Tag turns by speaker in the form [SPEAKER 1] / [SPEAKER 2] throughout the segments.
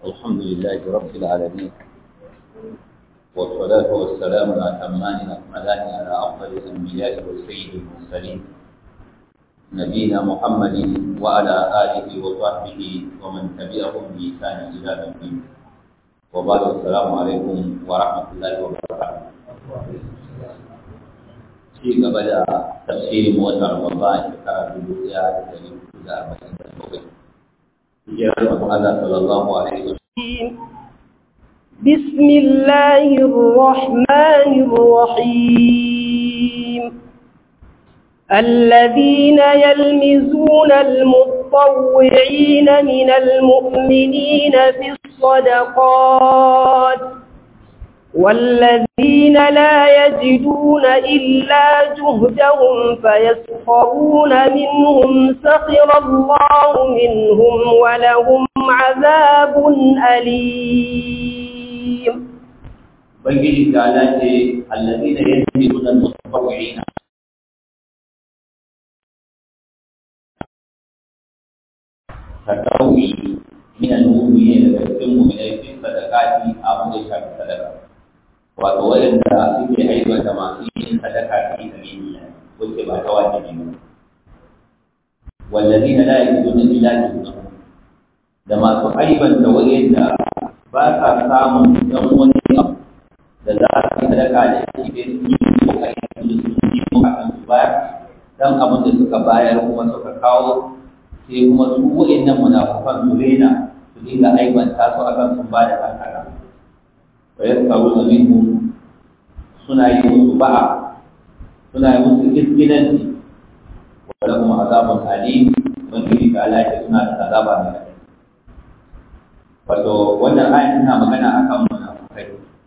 [SPEAKER 1] الحمد لله رب العالمين والصلاة والسلام الأتمان الأكملان على أفضل الأنبياء والسيد المرسلين نبينا محمد وعلى آله وصحبه ومن تبعهم بإحسان إلى يوم الدين وبعد السلام عليكم ورحمة الله وبركاته ci gaba da tafsirin watan Ramadan shekara dubu ɗaya da ɗari hudu da arba'in da bakwai. Hijirar Manzon Allah sallallahu alaihi wa
[SPEAKER 2] بسم الله الرحمن الرحيم الذين يلمزون المطوعين من المؤمنين في الصدقات والذين لا يجدون إلا جهدهم فيسخرون منهم سخر الله منهم ولهم عذاب أليم
[SPEAKER 1] Ubangiji ta lace allazi da yanzu nuna mutawai'ina tadawi min al-mu'minin daga cikin mu'minai fi sadaqati abin da shafi sadaka wato wanda suke aiwata masu yin sadaka fi sabilillah wacce ba ta wajibi ba wallazina la yajiduna illa juhdahum da masu aibanta wa'anda ba sa samun dan wani abu da za su yi sadaka da shi bai yi kokari da su yi kokari su bayar dan abin da suka bayar kuma suka kawo sai kuma su wa'annan munafukan su rena su dinga aibanta su akan sun ba da kankara wa yaskaru da minhum suna yi musu ba'a suna yi musu iskilanci wa lahum azabun alim ubangiji ta alaƙa suna da azaba mai rai wato wannan ayan tana magana akan munafukai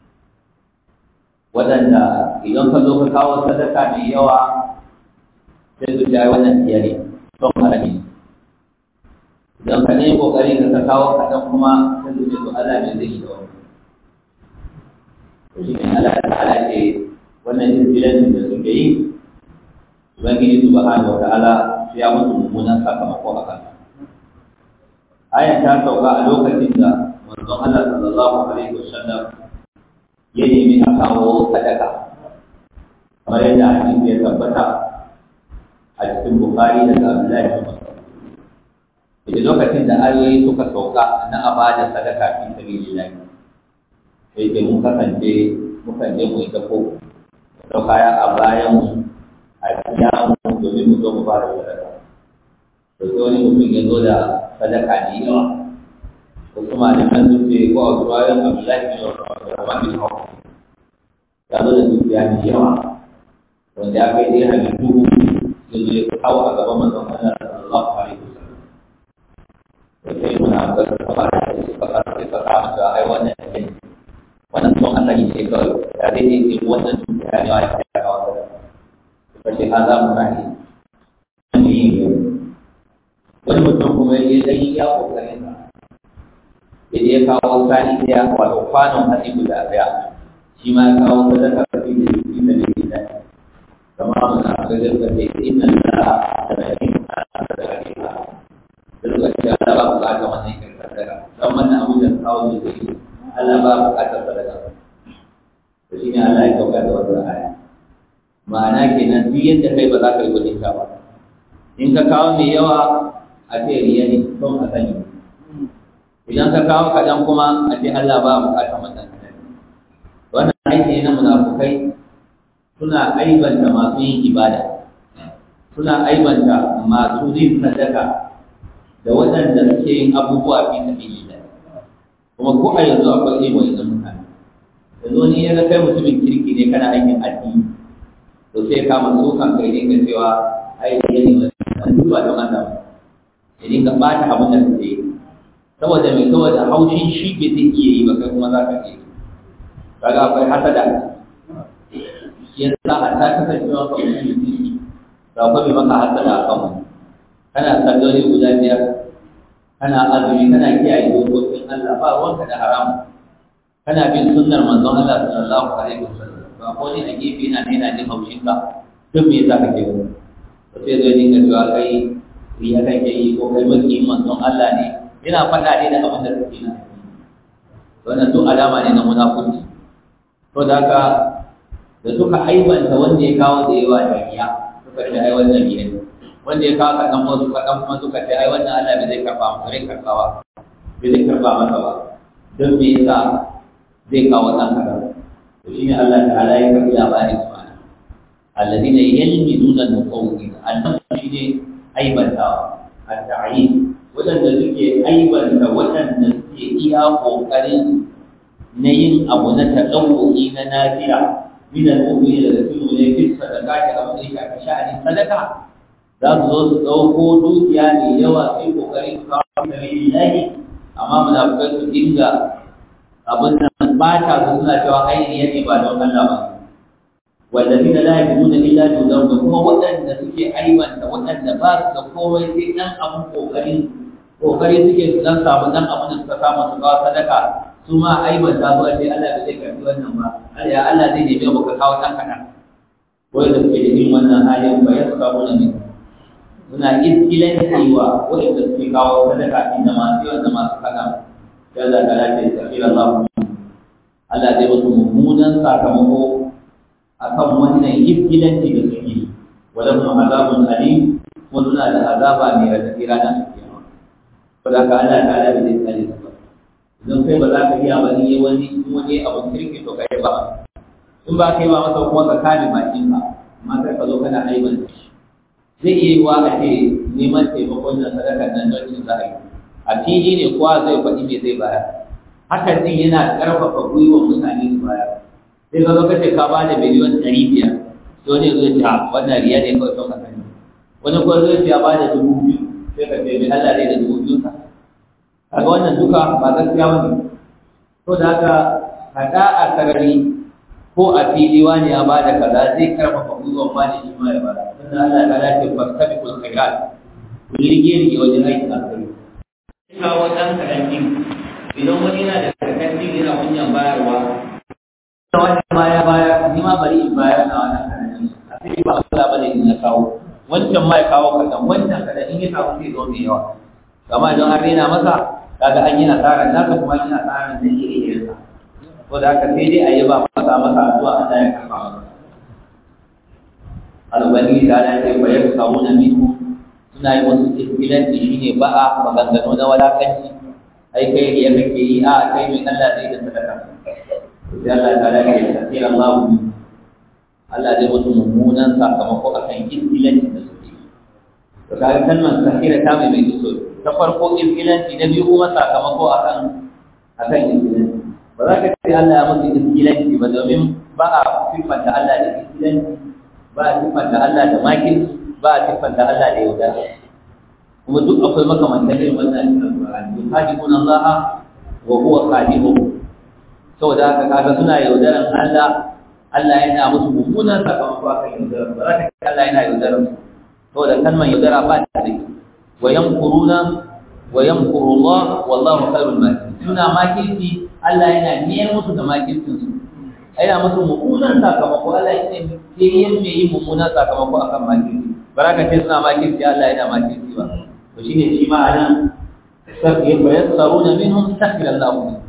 [SPEAKER 1] waɗanda idan ka zo ka kawo sadaka mai yawa sai su jaye wannan tiyari don harami idan ka ɗaya ƙoƙari ka kawo kaɗan kuma sai su ce to Allah ne zai yi da wani to shi ne Allah ta'ala ce wannan jirgin da suke yi ubangiji subhanahu wa ta'ala sai ya mutu mummunan sakamako a kansa ayan ta sauka a lokacin da manzon Allah sallallahu alaihi wasallam ya nemi a kawo sadaka kamar yadda hadisi ya tabbata a cikin Bukhari daga Abdullahi bin Mas'ud idan lokacin da ayoyi suka sauka na abada sadaka fi sabilillah sai ke mun kasance mukan je mu yi dako da kaya a bayan mu a biya mu domin mu zo mu fara sadaka to sai wani mutum ya zo da sadaka ne yawa wasu malaman sun ce ko a ruwayan abdullahi bin rahman bin hawa ya zo da dukiya ne yawa wanda ya kai dai hali duhu ya zo ya kawo a gaban manzon Allah sallallahu alaihi wasallam da sai muna ga kaba da shi kaba da shi kaba da ai wannan ne wannan son asali ce kawai ya dai ne wannan dukiya ne wa ya kawo da kace azamu rahi ne wani mutum kuma ya je yi ya kokarin sa ya je kawo sani ɗaya wato kwanon hatsi guda ɗaya shi ma ya kawo sadaka ka fi da shi da ne da kama muna ga gaska ce inna la da ne da da ne da da ce Allah ba bukata wannan kin sadaka dan wannan abu da kawo da shi Allah ba bukata sadaka to shi ne Allah ya kauka da wannan aya ma'ana kenan duk yadda kai ba za ka yi gudun ba in ka kawo mai yawa a ce riya ne don a sani idan ka kawo kaɗan kuma a ce Allah ba bukatar wannan wannan aiki ne na munafukai suna aibanta masu yin ibada suna aibanta masu yin sadaka da waɗanda suke yin abubuwa fi sabilillah kuma ko a yanzu akwai irin wannan mutane yanzu ni ya kai mutumin kirki ne kana aikin addini to sai kama tsokan kai ne ka cewa ai ne an duba don Allah ya dinga ɓata abin da kake yi saboda mai saboda haushin shi bai zai iya yi ba kai kuma za ka iya kaga akwai hasada ya sa a ta kasancewa ka mutum mutum da akwai mai maka hasada a kan kana salloli guda biyar kana azumi kana kiyaye dokokin Allah ba ruwanka da haramu kana bin sunnar manzon Allah sallallahu alaihi wasallam to akwai wani a gefe yana ne yana jin haushin ka duk me yasa kake wani sai zai dinga cewa kai riya kake yi ko kai maki manzon Allah ne yana faɗa ne da abin da kake na wannan duk alama ne na munafurci to da haka da suka aibanta wanda ya kawo da yawa dariya suka ce ai wannan biye wanda ya kawo kaɗan wasu kaɗan kuma suka ce ai wannan Allah bai zai karɓa mu zai karɓawa bai zai karɓa masa ba don me yasa zai kawo ɗan kaɗan to shine Allah ta'ala ya karɓi labarin su ana alladhina yalmizuna al-muqawwin annan shine aibantawa at-ta'yin wadanda suke aibanta wadanda suke iya kokarin na yin abu na taɗaukaki na nafiya min al-mu'mini da su ne fi sadaqati abu da ya sha'ani sadaka za su zo su ɗauko dukiya mai yawa sai kokarin su kawo da lillahi amma munafikai su dinga abin nan ba ta su suna cewa ainihi ne ba don Allah ba والذين لا يجدون الا جهدهم kuma waɗanda suke aibanta waɗanda ba su da komai sai dan abun kokari kokari suke su dan samu dan abun da suka samu su kawo sadaka su ma aibanta su a ce Allah bai zai karbi wannan ba Allah ya Allah zai nemi ka kawo dan kaɗan wai da suke da irin wannan halin ba ya suka wani ne suna iskilan cewa waɗanda suke kawo sadaka inda masu yawan da masu kaɗan sai Allah ta lafiya tafiyar Allah Allah zai wasu mummunan sakamako akan wannan ibtilanci da suke wala mu azabun alim kuma suna da azaba mai radadi ranar kiyama saboda ka Allah ta ala bai tsare su ba idan kai ba za ka iya ba ni wani wani abun kirki to kai ba in ba kai ba masa kuma ka kame bakin ka amma kai ka zo kana aiban shi zai iya yi wa a ce neman taimakon nan sadaka nan don cin za a yi a fili ne kowa zai faɗi me zai bayar hakan din yana ƙarfafa gwiwar mutane su bayar sai ka zo kace ka ba da miliyan ɗari biyar to ne zai ce wannan riya ne kawai son ka sani wani kuma zai ce ya ba da dubu biyu sai ka ce mai Allah zai da dubu biyu sa kaga wannan duka ba gaskiya ba ne to da haka haɗa a sarari ko a fili wani ya ba da kaza zai karfafa gwiwan ma ne shi ma ya ba da sannan Allah ta dace fastabiqul khairat ku yi rige-rige wajen aikin alkhairi kawo ɗan kaɗan idan wani yana da kaɗan yana kunyan bayarwa wani baya baya ni ma bari in bayar na wannan karami a sai ba Allah bane in na kawo wancan ma ya kawo kadan wancan kadan in ya samu sai zo mai yawa kama idan an rena masa kaga an yi nasara na ka kuma yi nasara da iri irin sa ko da haka sai dai a yi ba masa masa addu'a Allah ya karba masa albani da Allah ya bayar kawo na miku suna yi wasu iskilanci shine ba'a maganganu na walakanci ai kai ya kake yi a kai mai Allah zai da sadaka sai Allah ta da ke tafiyar Allah Allah zai mutu mummunan sakamako akan iskilanci da suke to kaga kalmar sahira ta mai mai so ta farko iskilanci na biyu kuma sakamako akan akan iskilanci ba za ka ce Allah ya mutu iskilanci ba domin ba a siffanta Allah da iskilanci ba a siffanta Allah da makin ba a siffanta Allah da yaudara kuma duk akwai makamantan irin wannan cikin Al-Qur'ani yuhadibuna Allah wa huwa khadimuhum saboda haka kaga suna yaudaran Allah Allah yana musu mummunan sakamako a kan yaudaran ba za ka ce Allah yana yaudaran su saboda kalmar yaudara ba ta da wa yamkuruna wa yamkuru Allah wallahu khairul makirin suna makirci Allah yana niyyar musu da makircin su yana musu mummunan sakamako Allah yana ke yin mai yin mummunan sakamako akan makirci ba za ka ce suna makirci Allah yana makirci ba to shine shi ma anan sabbi yassaruna minhum sakhira Allah minhum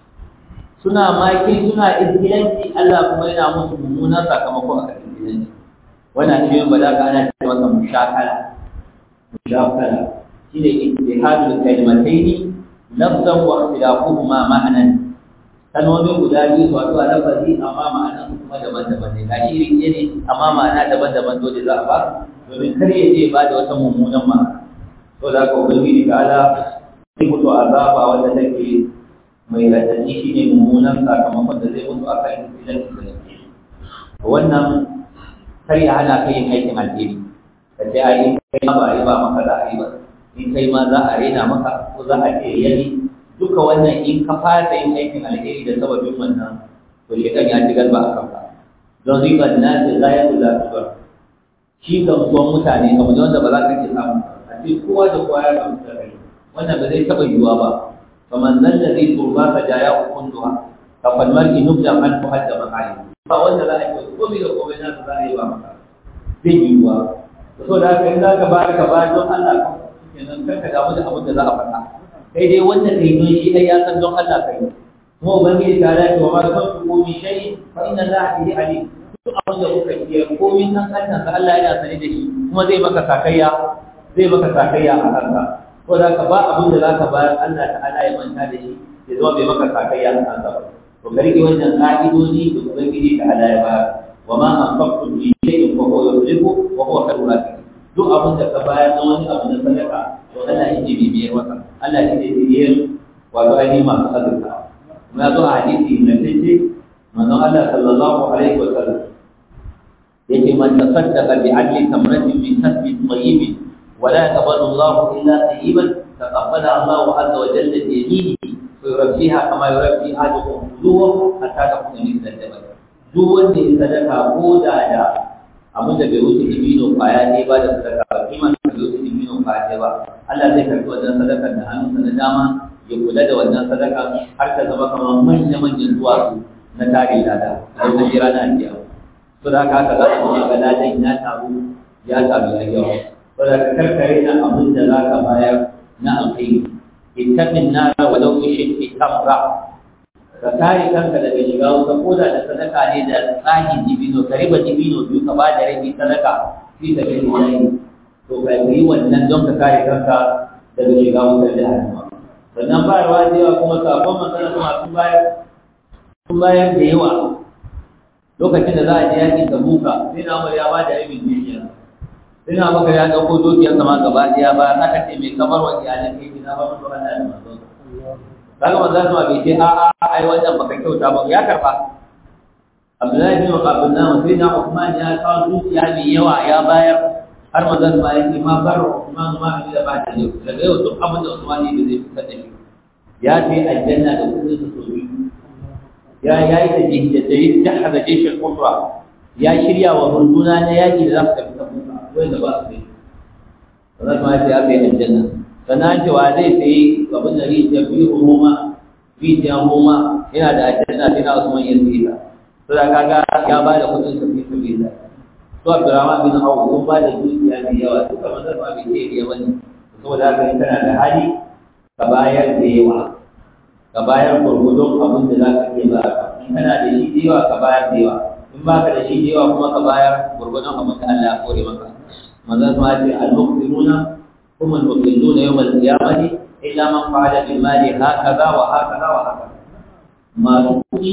[SPEAKER 1] suna maki suna izgilanci Allah kuma yana musu mummunan sakamako a kan izgilanci wannan shi ba za ka ana ce masa mushakala mushakala shine ittihadul kalimatayn lafzan wa ikhtilafuhuma ma'nan kalmomi guda biyu su wato a lafazi amma ma'anan su kuma daban-daban ne gashi iri ɗaya ne amma ma'ana daban-daban dole za a ba domin kar ya je ba da wata mummunan ma'ana to da ka ubangiji ta ala sai mutu azaba wanda take mai radadi shi ne mummunan sakamakon da zai mutu a kan idan da suke wannan kar ya hana kai yin aikin alheri ka ce a yi kai ma ba a yi ba maka za a yi ba in kai ma za a rena maka ko za a ce yali duka wannan in ka fasa yin aikin alheri da sababin wannan to shekan ya ci galba a kanka don ribar na ce za ya kula da shi gamsuwan mutane abu da wanda ba za ka ke samu a ce kowa da kowa ya gamsu da kai wannan ba zai taɓa yiwuwa ba فمن ذا الذي تربى فجاياه كلها فالمرء نبدا عنه حد مقاله فوالد لا يقول قومي لقومي ناس لا يبقى مقاله zai yiwuwa so da haka in za ka bayar ka bayar don Allah kenan kar ka damu da abin da za a faɗa kai dai wanda kai don shi ai ya san don Allah kai kuma ubangiji ta dace wa ma tunfiqu min shay'in fa inna allaha bihi alim duk abin da kuka yi komai nan kannan sa Allah yana sani da shi kuma zai maka sakayya zai maka sakayya a kanka ko da ka ba abin da zaka bayar Allah ta'ala ya manta da shi ya zama bai maka sakayya a kanka ba to ka rike wannan ka'idodi da ubangiji ta'ala ya bayar wa ma anfaqtum min shay'in fa huwa yuhibbu wa huwa khairul raziqin duk abin da ka bayar na wani abu na sadaka to Allah ya ce bibiyar maka Allah ya ce bibiyar wato ainihin masu azurta kuma ya zo a hadisi na ce manzon Allah sallallahu alaihi wa sallam yake man tasaddaqa bi adli tamratin min kasbin tayyibin wa la yaqbalu Allah illa tayyiban taqabbala Allah azza wa jalla bi yaminihi wa yurabbiha kama yurabbi ahadukum fuluwahu hatta takuna min al-jabal duk wanda ya sadaka ko da da abin da bai wuce dibino kwaya ne ba da sadaka ba kima da bai wuce dibino kwaya ne ba Allah zai karbi wannan sadakar da hannunsa na dama ya kula da wannan sadaka har ta zama kamar manya-manyan duwatsu na tare lada a yau da rana a so da haka haka za a kuma ga ladan ya taru ya taru ya yawa so da ka karkare na abin da za ka bayar na alkhairi ittaqin nar wa law bi tamra ka kare kanka daga shiga wuta ko da da sadaka ne da tsagi dibino ka riba dibino biyu ka ba da rabi sadaka fi ta kai yayi to ka yi wannan don ka kare kanka daga shiga wutar jahannama sannan bayarwa da yawa kuma sakon masana kuma sun bayar sun bayar da yawa lokacin da za a je yakin da buka sai na ya ba da rabin dukiya sai na maka ya ɗauko dukiyar sama gaba ɗaya ba aka ce mai kamar wa iyalan kai na ba mutu Allah da manzon kaga manzon sama bai ce a'a ai wannan baka kyauta ba ya karba Abdullahi bin Abdul Nam sai na Uthman ya kawo dukiya mai yawa ya bayar har manzon sama ya ce ma bar Uthman ma ni da ba ta yau daga yau duk abin da Uthman ne zai fitar da shi ya ce aljanna da kudin su so ya yayi da da jahaza jishin usra ya shirya wa runduna na yaki da za su tafi tabuka wanda ba su yi wannan ma ya bai aljanna sannan cewa zai sayi abin da rijiya biyu roma rijiya roma yana da aljanna sai na usman ya sayi ta to da kaga ya ba da kudin sa fi sabila to abdurrahman bin auf sun ba da dukiya mai yawa duka manzon ma bai ce riya bane saboda haka in kana da hali ka bayar da yawa ka bayar gurgudun abin da za ka iya ba in kana da shi da yawa ka bayar da yawa in ba ka da shi da yawa kuma ka bayar gurgudun abin da Allah ya kore maka manzon ma ce al-muqsimuna هم المضلون يوم القيامة إلا من فعل بالمال هكذا وهكذا وهكذا ما تقولي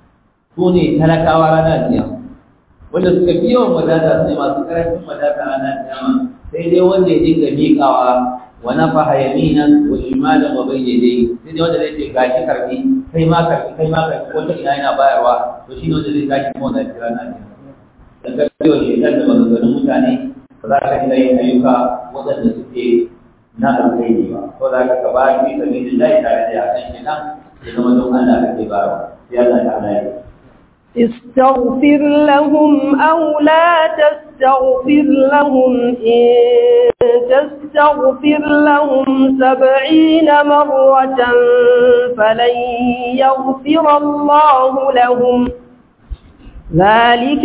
[SPEAKER 1] سوني تلك ورانا القيامة wanda suka fi yawan wadata su ne masu karancin wadata a nan kiyama sai dai wanda ya dinga miƙawa wa nafaha yaminan wa shimalan wa bayna yadayhi sai dai wanda zai ce gashi karbi kai ma karbi kai ma karbi ko ta ina yana bayarwa to shi ne wanda zai tashi kuma da kira na ne dan ga cewa shedan da maganganun mutane ba za ka iya yin ayyuka waɗanda suke na alkhairi ba ko za ka ka ba shi sabilillahi tare da yakan shedan ya zama don Allah kake bayarwa sai Allah ta Allah ya
[SPEAKER 2] استغفر لهم أو لا تستغفر لهم إن تستغفر لهم سبعين مرة فلن يغفر الله لهم ذلك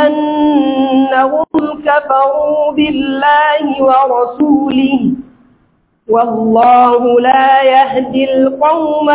[SPEAKER 2] بأنهم كفروا بالله ورسوله والله لا يهدي القوم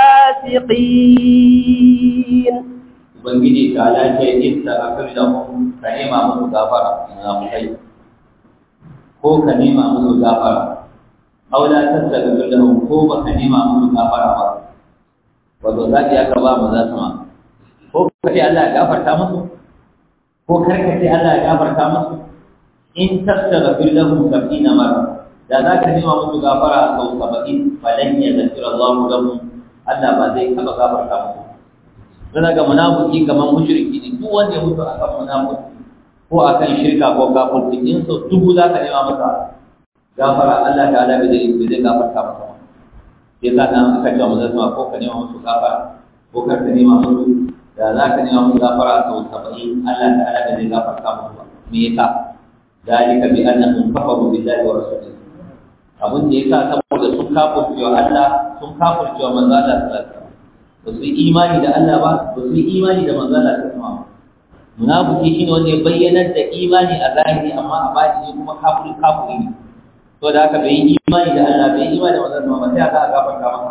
[SPEAKER 2] الفاسقين
[SPEAKER 1] ubangiji ta lace inda aka da mu ka nema musu gafara ina mu kai ko ka nema musu gafara aw la tastaghfir lahum ko ba ka nema musu gafara ba wato zaki aka ba mu za su ma ko ka ce Allah ya gafarta musu ko kar ka ce Allah ya gafarta musu in tastaghfir lahum sab'ina marra da za ka nema musu gafara sau saba'in falan ya zakira Allah lahum Allah ba zai taba gafarta musu don ga munafiki kamar mushriki ne duk wanda ya mutu akan munafiki ko akan shirka ko kafirci in so dubu za ka nema masa gafara Allah ta'ala bai zai bai zai gafarta masa ba sai ka nan aka ce manzon sama ko ka nema musu gafara ko kar ka nema musu da za ka nema musu gafara sau saba'in Allah ta'ala bai zai gafarta musu ba me yasa dalika bi annahum kafaru billahi wa rasulihi abin da yasa saboda sun kafirce wa Allah sun kafirce wa manzon Allah sallallahu alaihi wasallam ba su yi imani da Allah ba ba su yi imani da manzon Allah ta sama munafiki shine wanda ya bayyana da imani a zahiri amma a batini kuma kafiri kafiri ne to da haka bai yi imani da Allah bai yi imani da manzon Allah ba sai aka gafarta masa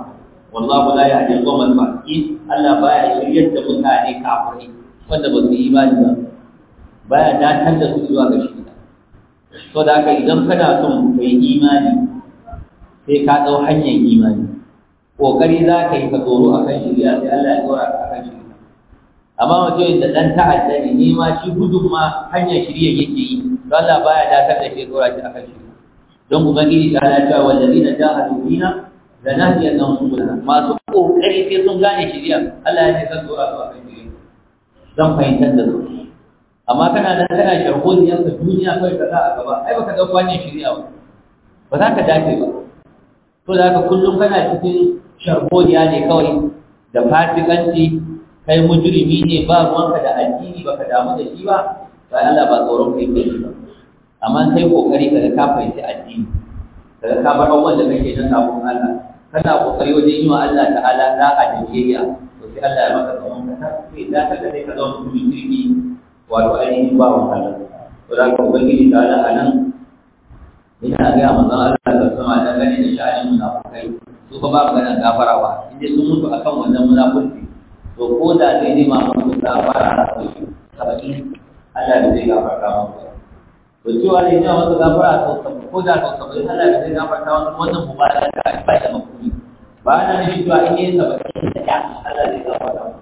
[SPEAKER 1] wallahu la yahdi al-qawmal fasiqin Allah baya shiryar da mutane kafirai wanda ba su yi imani ba baya datar da su zuwa ga shirka to da haka idan kana son kai imani sai ka dau hanyar imani kokari za ka yi ka tsoro akan shirya sai Allah ya tsora ka akan shirya amma mutum da dan ta'adda ne ni ma shi gudun ma hanyar shirya yake yi to Allah baya datar da shi tsora shi akan shirya don ubangiji ta ala cewa wallazina jahadu fina lanahdiyannahum subulana masu kokari sai sun gane shirya Allah ya ce zan tsora su akan shirya zan fahimtar da su amma kana nan kana sharholiyar ka duniya kawai ka sa a gaba ai baka dauka hanyar shirya ba ba za ka dace ba to da haka kullum kana cikin sharholiya ne kawai da fasikanci kai mujrimi ne ba ruwanka da addini baka damu da shi ba sai Allah ba tsoron kai kai ba amma kai kokari kaga ka fahimci addini kaga ka bar abubuwan da kake na sabon Allah kana kokari wajen yi wa Allah ta'ala da'a da biyayya to sai Allah ya maka tsoron ka sai da ka ga ka zama mutumin kirki wato ainihin ba wa Allah to da ka ubangiji ta'ala a nan ina ga manzon Allah da sama da gane da sha'anin munafukai su ba ba magana gafarawa inda sun mutu akan wannan munafurci to ko da zai nema musu gafara a saba'in Allah da zai gafarta musu to cewa ne ina wasu gafara a sau ko da sau saba'in Allah da zai gafarta musu wannan mubarak da ba da makuni ba na nufin cewa in yi saba'in da ya Allah zai gafarta musu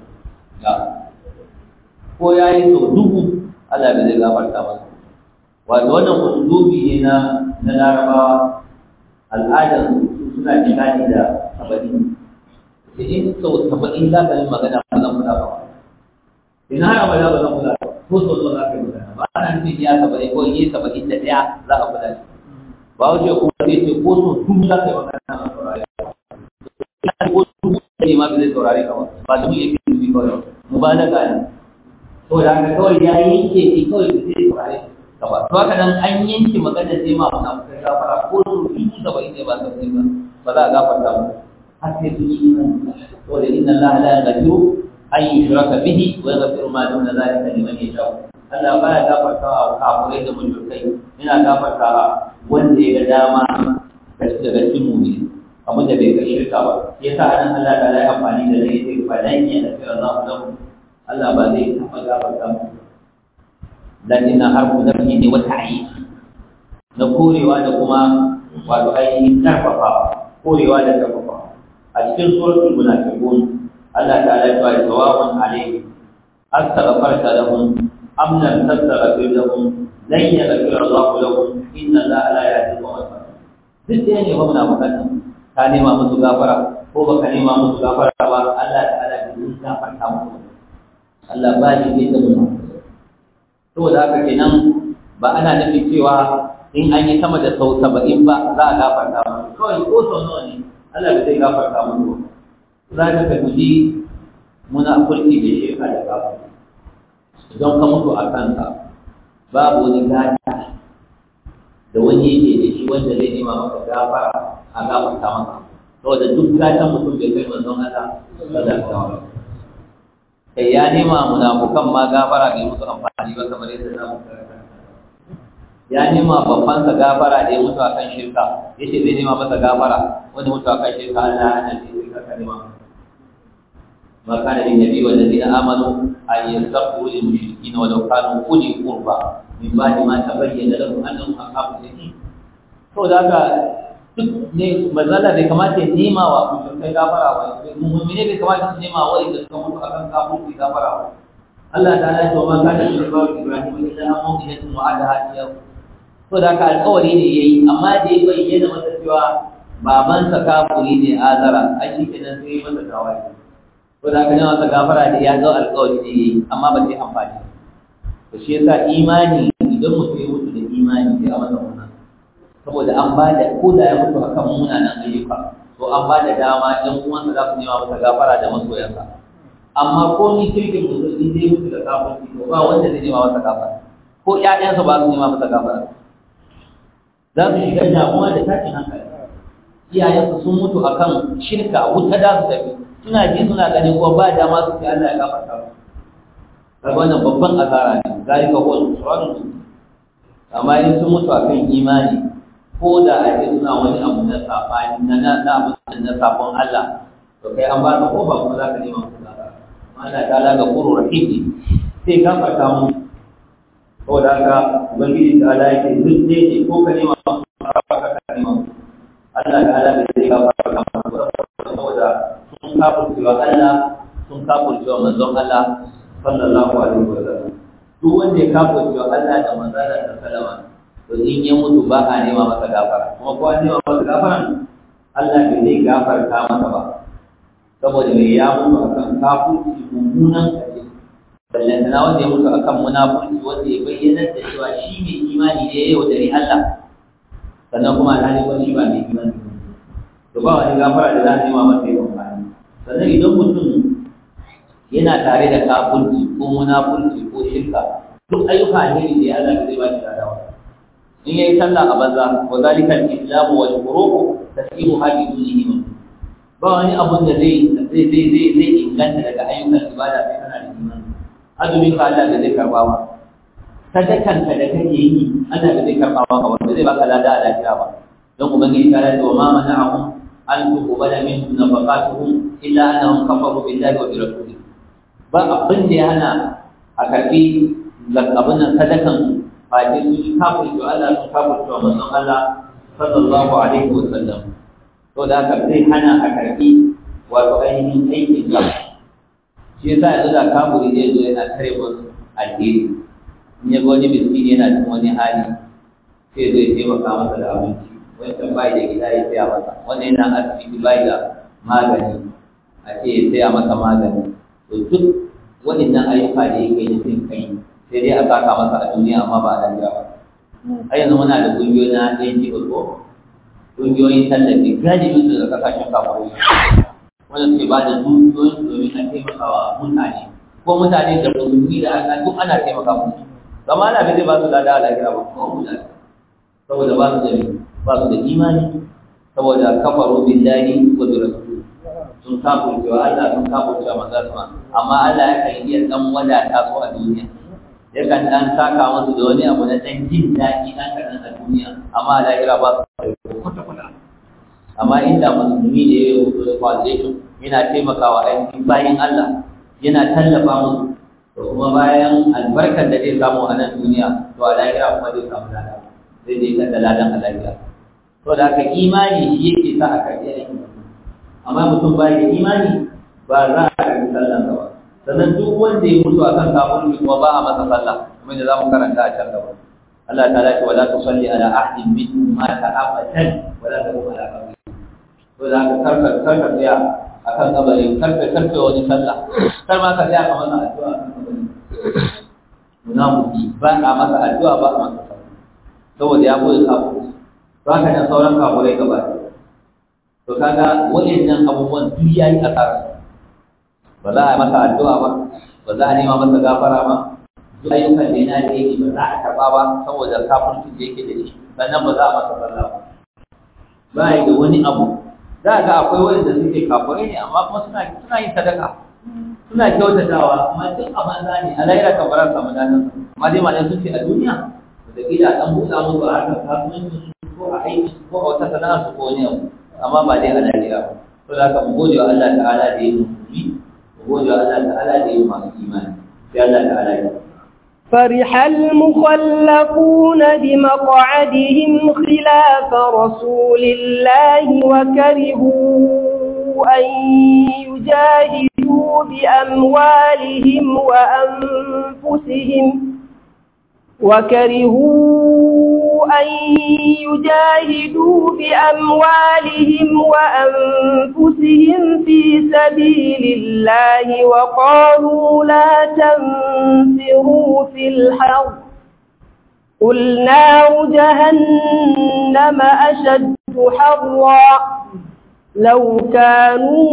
[SPEAKER 1] ko ya yi sau dubu Allah da zai gafarta musu wato wannan usulubi ne na na larabawa al'adar suna jihadi da saba'in da in sau saba'in za ka yi magana ba zan kula ba in har abada ba zan kula ba ko sau sau za ka yi magana ba ana nufin ya saba'in ko yi saba'in da ɗaya za ka kula shi ba wace kuma zai ce ko sau dubu za ka yi magana na saurari ko dubu ne ma bai zai saurari ka ba ba dubu yake dubu kawai mubalaga ne to da haka kawai ya yanke ne kawai zai saurari ka ba to haka nan an yanke magana sai ma muna kai gafara ko su dubu saba'in ne ba saba'in ba ba za a gafarta ba har sai sun yi imani saboda inna allaha la yaghfiru an yushraka bihi wa yaghfiru ma duna zalika liman yasha Allah baya gafarta wa kafirai da mushrikai yana gafarta wa wanda ya ga dama daga cikin mu'mini abin da bai ga shirka ba yasa anan Allah ta yi amfani da zai ce fa dan ya tafi Allah lahu Allah ba zai taɓa gafarta musu lakin na harfu nafi ne wata ayi na korewa da kuma wato ainihin karfafa korewa da karfafa a cikin suratul munafiqun Allah ta'ala ya ce sawa'un alayhi astaghfarta lahum am lam tastaghfir lahum lan yaghfir Allah lahum inna Allah la yahdi al-qawma duk da ne ba munafiqan ka nema musu gafara ko baka nema musu gafara ba Allah ta'ala bai gafarta musu Allah ba shi da munafiqan saboda haka kenan ba ana nufin cewa in an yi sama da sau saba'in ba za a gafarta musu kawai ko sau nawa ne Allah bai zai gafarta musu za ka ka guji muna kulki da shirka da gafa idan ka mutu a kanka babu wani gata da wani yake da shi wanda zai nema maka gafara a gafarta maka saboda duk gatan mutum bai kai manzon Allah sallallahu alaihi wasallam kai ya nema munafukan ma gafara bai musu amfani ba kamar yadda za mu ya nema babban sa gafara da ya mutu akan shirka yace zai nema masa gafara wanda mutu akan shirka Allah ya nace sai ka nema ما كان للنبي والذين آمنوا أن يستغفروا للمشركين ولو كانوا أولي قربى من بعد ما تبين لهم أنهم أصحاب الجحيم. to da haka duk ne mazala bai kamata ya nema wa mushrikai gafara wa mu'mini bai kamata su nema wa idan suka mutu akan kafin gafara wa Allah ta'ala ya ce ma kana shi ba Ibrahim illa an mu'minatun wa'adaha iyyahu to da haka alƙawari ne yayi amma da ya bayyana masa cewa babansa kafuri ne azara ai shi kenan sai masa tawaye to da haka ne masa gafara da ya ga alƙawari ne yayi amma ba sai amfani to shi yasa imani idan mutum ya mutu da imani sai a masa wannan saboda an ba da ko da ya mutu akan munanan ayyuka to an ba da dama ɗan uwansa za su nema masa gafara da masoyansa amma ko ni kirkin mutum in dai mutu da kafirci to ba wanda zai nema masa gafara ko ƴaƴansa ba su nema masa gafara za su shiga damuwa da tashin hankali iyayensu sun mutu akan shirka wuta da su tafi suna ji suna gani ko ba dama su ce Allah ya gafarta su kaga wannan babban asara ne zalika huwa al-khusran amma in sun mutu akan imani ko da a ce suna wani abu na sabani na na na abu na sabon Allah to to kai an ba ka kofa kuma za ka nema musu gafara amma Allah ta'ala ga furu rahimi sai gafarta mu saboda haka ubangiji ta ala yake duk ne ne ko ka nema musu gafara ka nema musu Allah ta'ala bai zai gafarta mu saboda sun kafurcewa Allah sun kafurcewa manzon Allah sallallahu alaihi wa sallam duk wanda ya kafurcewa Allah da manzon Allah sallama to in ya mutu ba a nema masa gafara kuma ko an nema masa gafara Allah bai zai gafarta masa ba saboda mai ya mutu akan kafurci mummunan kaje ballantana wanda ya mutu akan munafurci wanda ya bayyana da cewa shi mai imani ne ya yaudari Allah sannan kuma alhali wani shi ba mai imani to ba wani gafara da za a nema masa yawan amfani sannan idan mutum yana tare da kafurci ko munafurci ko shirka duk ayyuka alheri da ya Allah zai ba shi ladawa in yayi sallah a banza wa zalika al-islamu wal furuqu tasiru hadi dunihim ba wani abun da zai zai zai zai zai inganta daga ayyukan ibada sai kana da imani azumin ka Allah da zai karba ba sadakan ka da kake yi Allah da zai karba ba wanda zai baka lada a lafiya ba don ubangiji ta ce wa ma mana'ahum an tuqbala minhum nafaqatuhum illa annahum kafaru billahi wa bi rasulihi ba abin da ya hana a karbi abin nan sadakan face su yi kafin wa Allah sun kafin wa manzon Allah sallallahu alaihi wa sallam to da haka zai hana a karbi wato ainihin aikin ka shi yasa yanzu da kafiri zai zo yana tare musu alheri in ya ga wani miskini yana cikin wani hali sai zai taimaka masa da abinci wancan bai da gida ya saya masa wannan yana asibiti bai da magani a ce ya saya masa magani to duk waɗannan ayyuka da yake yi sun kai sai dai a saka masa a duniya amma ba a lafiya ba a yanzu muna da ƙungiyoyi na ɗayan jiɓa ko ƙungiyoyin tallafi galibin su da ƙasashen kafaru wanda suke ba da dukiyoyin domin a taimaka wa mutane ko mutane da musulmi da ana duk ana taimaka musu zama ana bai zai ba su lada a lafiya ba ko mutane saboda ba su da ba su da imani saboda kafaru billahi wa bi rasul sun kafurce wa Allah sun kafurce wa manzo amma Allah ya kan iya dan wadata su a duniya yakan dan saka musu da wani abu na dan jin daɗi dan kaɗan a duniya amma a lahira ba su kwata kwata amma inda musulmi da ya yi da foundation yana taimakawa ainihin bayan Allah yana tallafa musu to kuma bayan albarkar da zai samu a nan duniya to a lahira kuma zai samu lada zai je kan da ladan a lahira to da haka imani shi yake sa a karɓi aikin amma mutum ba da imani ba za a karɓi sallan ba sannan duk wanda ya mutu akan kafirci kuma ba a masa sallah kuma da zamu karanta a can gaba Allah ta ce wala tusalli ala ahadin minhum mata abadan wala taqum ala qabri to da ka karka karka tsaya akan kabari karka karka wani sallah kar ma ka tsaya ka masa addu'a akan kabari munafiki ba a masa addu'a ba a masa sallah saboda ya koyi kafirci to haka nan sauran kafirai gaba to kaga waɗannan abubuwan duk yayi asara ba za a yi masa addu'a ba ba za a nema masa gafara ba duk ayyukan da yana da yake ba za a karɓa ba saboda kafircin da yake da shi sannan ba za a masa sallah ba ba yi da wani abu za a ga akwai wanda suke kafirai ne amma kuma suna suna yin sadaka suna kyautatawa amma duk a banza ne a lahira kan bara samu dadan amma dai malam sun ce a duniya da kila dan buɗa musu a harkar kasuwanci ko a aiki ko a wata sana'a su ko wani abu amma ba dai a lahira ba to da haka mu gode wa Allah ta'ala da ya musulmi وقول الله تعالى لهم الإيمان في الله تعالى
[SPEAKER 2] فرح المخلفون بمقعدهم خلاف رسول الله وكرهوا أن يجاهدوا بأموالهم وأنفسهم وكرهوا أن يجاهدوا بأموالهم وأنفسهم في سبيل الله وقالوا لا تنفروا في الحر قل نار جهنم أشد حرا لو كانوا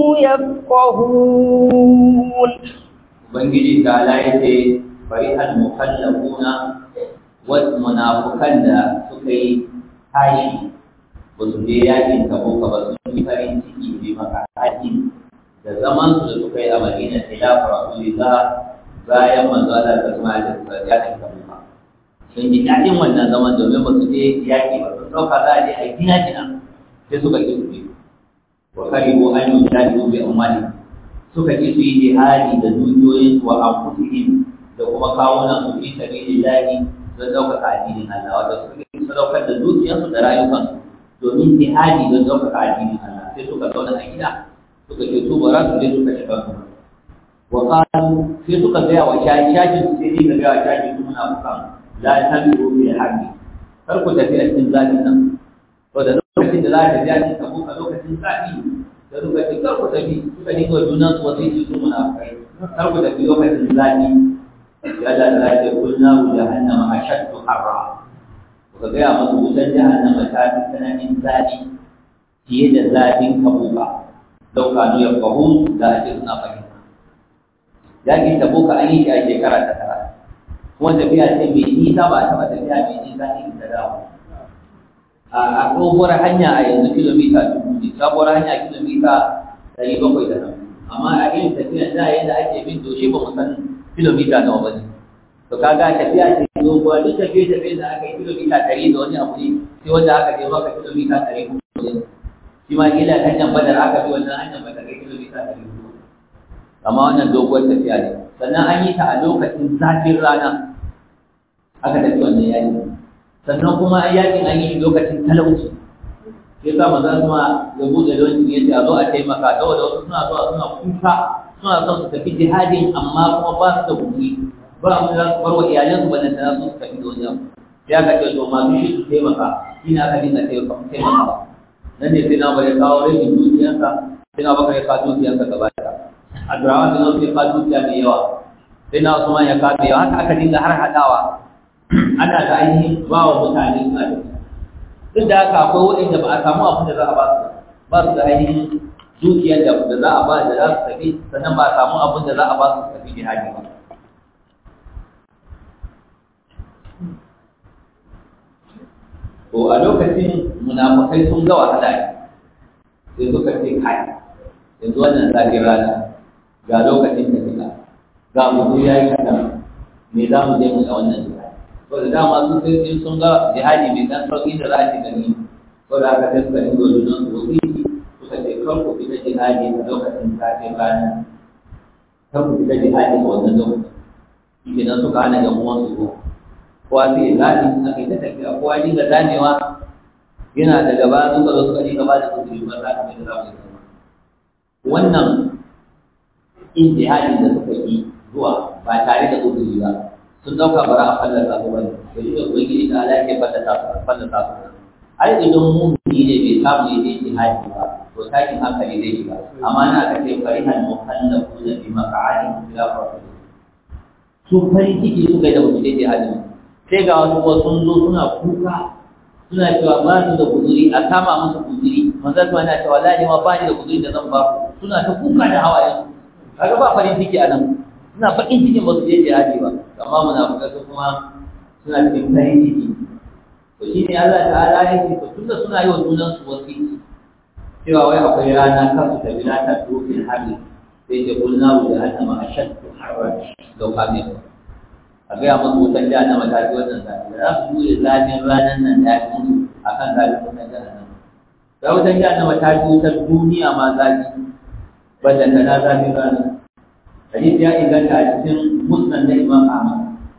[SPEAKER 2] يفقهون
[SPEAKER 1] Ubangiji ta laife farihal mukallafuna wasu munafukan da suka yi tashi ba su je yakin tabuka ba su yi farin ciki bi maka haji da zaman su da suka yi a madina khilafa rasulillah bayan manzo Allah ta kuma da yakin tabuka sun ji daɗin wannan zaman domin ba su je yaki ba sun ɗauka za a je a gina gina sai suka ki su wa karibu an yujadilu bi amwalihim suka ki su yi jihadi da dukiyoyin wa anfusihim da kuma kawunan su fi sabilillahi don ɗaukaka addinin Allah wanda suka ki sadaukar da dukiyarsu da rayukansu domin jihadi don ɗaukaka addinin Allah sai suka zauna a gida suka ce su bara su je suka shiga su wa qalu sai suka gaya wa shaji shaji su sai ni ga gaya wa shaji su muna bukan la tabi'u bil haqqi kar ku tafi a cikin zaɓin nan to da lokacin da za ta tafi a cikin tabo a lokacin zaɓi da suka ce kar ku tafi suka dinga junan su wasu yi su muna kai kar ku tafi lokacin zaɓi ya da da ya kulna mu jahannama ashaddu harra ka gaya masu wutar jahannama ta fi tsananin zaɓi fiye da zaɓin kabuka lau kanu ya fahu da ake suna fahimta yaƙin tabuka an yi shi a shekara ta tara kuma tafiya ce mai nisa ba a taɓa tafiya mai nisa ne ta dawo a tsohuwar hanya a yanzu kilomita dubu ne sabuwar hanya kilomita ɗari bakwai da nan amma a irin tafiyan da yadda ake bin doshe ba mu san kilomita nawa ba ne to kaga tafiya ce doguwa duk tafiye tafiye da aka yi kilomita ɗari da wani abu ne sai wanda aka je maka kilomita ɗari hudu ne shi ma kila hanyar badar aka bi wannan hanyar ba ta kai kilomita ɗari hudu amma wannan doguwar tafiya ne sannan an yi ta a lokacin zafin rana aka tafi wannan yaƙi sannan kuma yaƙin an yi shi lokacin talauci ya sa maza su ma ya buɗe don ya ce a zo a taimaka saboda wasu suna zuwa suna kuka suna son su tafi jihadin amma kuma ba su da kuɗi ba mu za su bar wa iyalansu ba nan da su su tafi da wani abu sai aka ce to masu shi su taimaka shi ne aka dinga taimaka nan ne sai na bari kawo rashin dukiyarsa sai na baka ya kawo dukiyarsa gaba ɗaya Abdurrahman bin Auf ya kawo dukiya mai yawa sai na Usman ya kawo yawa haka aka dinga har haɗawa ana da ainihin ba wa mutane suna da duk da haka akwai waɗanda ba a samu abin da za a ba su ba su da ainihin dukiyar da za a ba da za su tafi sannan ba a samu abin da za a ba su tafi jihadi ba to a lokacin munafukai sun ga wahala ne sai suka ce kai yanzu wannan zafin rana ga lokacin da fita ga mutu ya yi kaɗan me za mu je mu da wannan jihadi to da dama sun sai in sun ga jihadi mai dan sauƙi da za a ci gani ko da aka sai suka yi dodunan su wasiki suka ce kar ku fita jihadi a lokacin zafin rana kar ku fita jihadi a wannan lokacin shi nan suka hana yan uwan su kowa sai ya zaɓi a kai ta tafiya kowa ya dinga zamewa yana da gaba suka zo suka dinga ba da kusuri ba za ka mai da za mu yi sama wannan ijtihadin da suka yi zuwa ba tare da uzuri ba sun dauka bara a fallasa su bane da shi da ubangiji da Allah ke fallasa su fallasa su ai idan mumini ne bai samu ya je jihadi ba to takin hankali zai shiga amma na aka ce farihan muhallafu da bi maq'adi ila rasul su farin ciki suka yi da mutum je jihadi sai ga wasu wasu sun zo suna kuka suna cewa ba su da kuzuri a kama musu kuzuri manzon kuma yana cewa wallahi ma ba ni da kuzuri da zan ba ku suna ta kuka da hawayen kaga ba farin ciki a nan suna bakin cikin ba su je jihadi ba amma munafikai su kuma suna cikin farin ciki to shi ne Allah ta'ala ya ce to tunda suna yi wa junan su wasiki cewa wai akwai rana kan su tafi na ta dofin harbi sai ce kul na wuce annama ashaddu harran law kame a gaya musu wutan jahannama ta fi wannan zafi za su jure zafin ranar nan da ya fi musu akan zafin wutan jahannama da wutan jahannama ta fi wutar duniya ma zafi banda ta na zafi rana hadisi ya inganta a cikin musnad na imam ahmad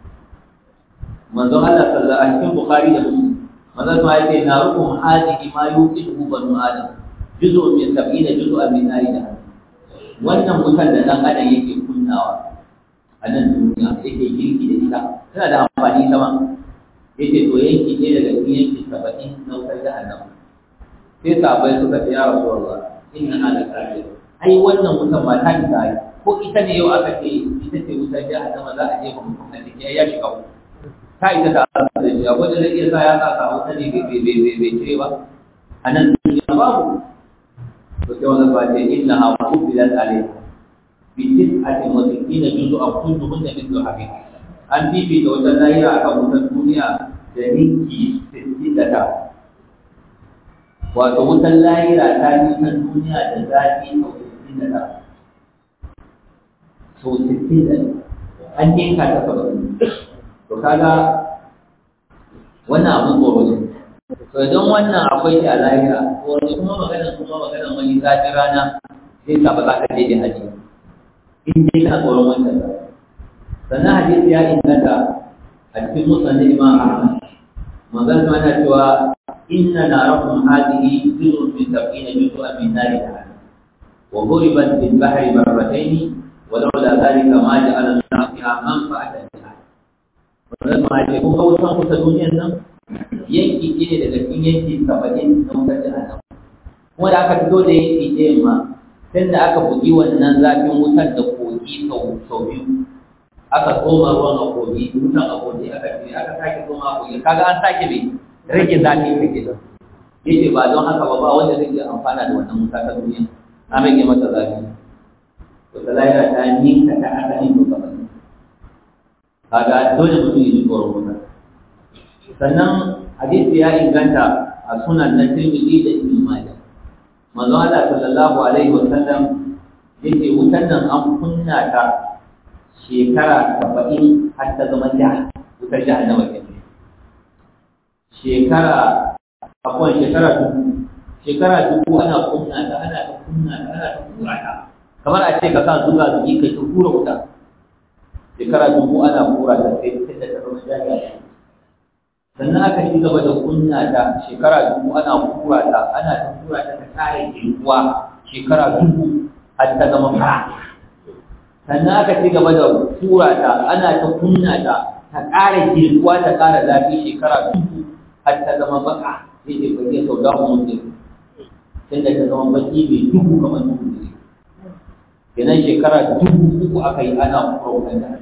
[SPEAKER 1] manzon Allah sallallahu alaihi cikin bukhari da muslim manzon ma yace na rukum hadihi ma yuqidu banu adam juz'un min sab'ina juz'an min nari da wannan wutan da dan adam yake kunnawa a nan duniya yake girki da ita tana da amfani sama yace to yanki ne daga cikin yanki saba'in na wutar jahannama sai sahabbai suka ce ya rasulullah inna hada kafir ai wannan wutan ma ta isa ai ko ita ne yau aka ce ita ce wutar jahannama za a je ba mutum a ciki ya shiga ku ta ita ta da shi akwai da zai iya sa ya sa ka wuta ne bai bai bai bai cire ba a nan duniya babu to sai wannan ba ce inna ha qubilat alayha bi tis'atin wa sittina juz'an kulluhunna mithlu habib an bibi da wata lahira akan wutar duniya da ninki 69 wato wutar lahira ta yi ta duniya da zafi sau sittin da ɗaya sau sittin da an yanka ta saba'in to kaga wannan abin tsoro ne to idan wannan akwai shi a lahira to wani kuma magana kuma magana wani zafin rana zai sa ba za ka je da haji in dai kana tsoron wancan ba sannan hadisi ya inganta a cikin musulun imam ahmad manzon ma na cewa inna narakum hadhihi juz'un min sab'ina juz'an min nari jahannam wa ghuribat bil bahri marratayn ولولا ذلك ما جعل الله فيها منفعة لها wannan ma ce kun ga wutan kusa duniyar nan yanki ce ne daga cikin yanki saba'in na wutar jahannam kuma da aka fito da yanki ɗayan ma sai da aka bugi wannan zafin wutar da kogi sau biyu aka tsoma ruwan a kogi wutan a kogi aka ce aka sake tsoma a kogi kaga an sake bai rage zafi rage da yace ba don haka ba ba wanda zai iya amfana da wannan wuta ta duniya an rage mata zafi to ta lahira ta ninka ta asalin to gaba kaga dole mutum ya ji tsoron wuta sannan hadisi ya inganta a sunan na Tirmidhi da Ibn Majah manzo Allah sallallahu alaihi wa sallam yake wutan nan an kunna ta shekara saba'in har ta zama jiha wutar jahannama kenan shekara akwai shekara dubu shekara dubu ana kunna ta ana ta kunna ta ana ta kura ta kamar a ce ka sa zuga zugi kai ta kura wuta shekara dubu ana kura ta sai sai da ta zama jahannama sannan aka ci gaba da kunna ta shekara dubu ana kura ta ana ta kura ta ta kare jirguwa shekara dubu har ta zama fara sannan aka ci gaba da kura ta ana ta kunna ta ta kare jirguwa ta kara zafi shekara dubu har ta zama baka sai dai bai sau da mutum sai da ta zama baki mai dubu kamar dubu ne kenan shekara dubu uku aka yi ana kura wutan da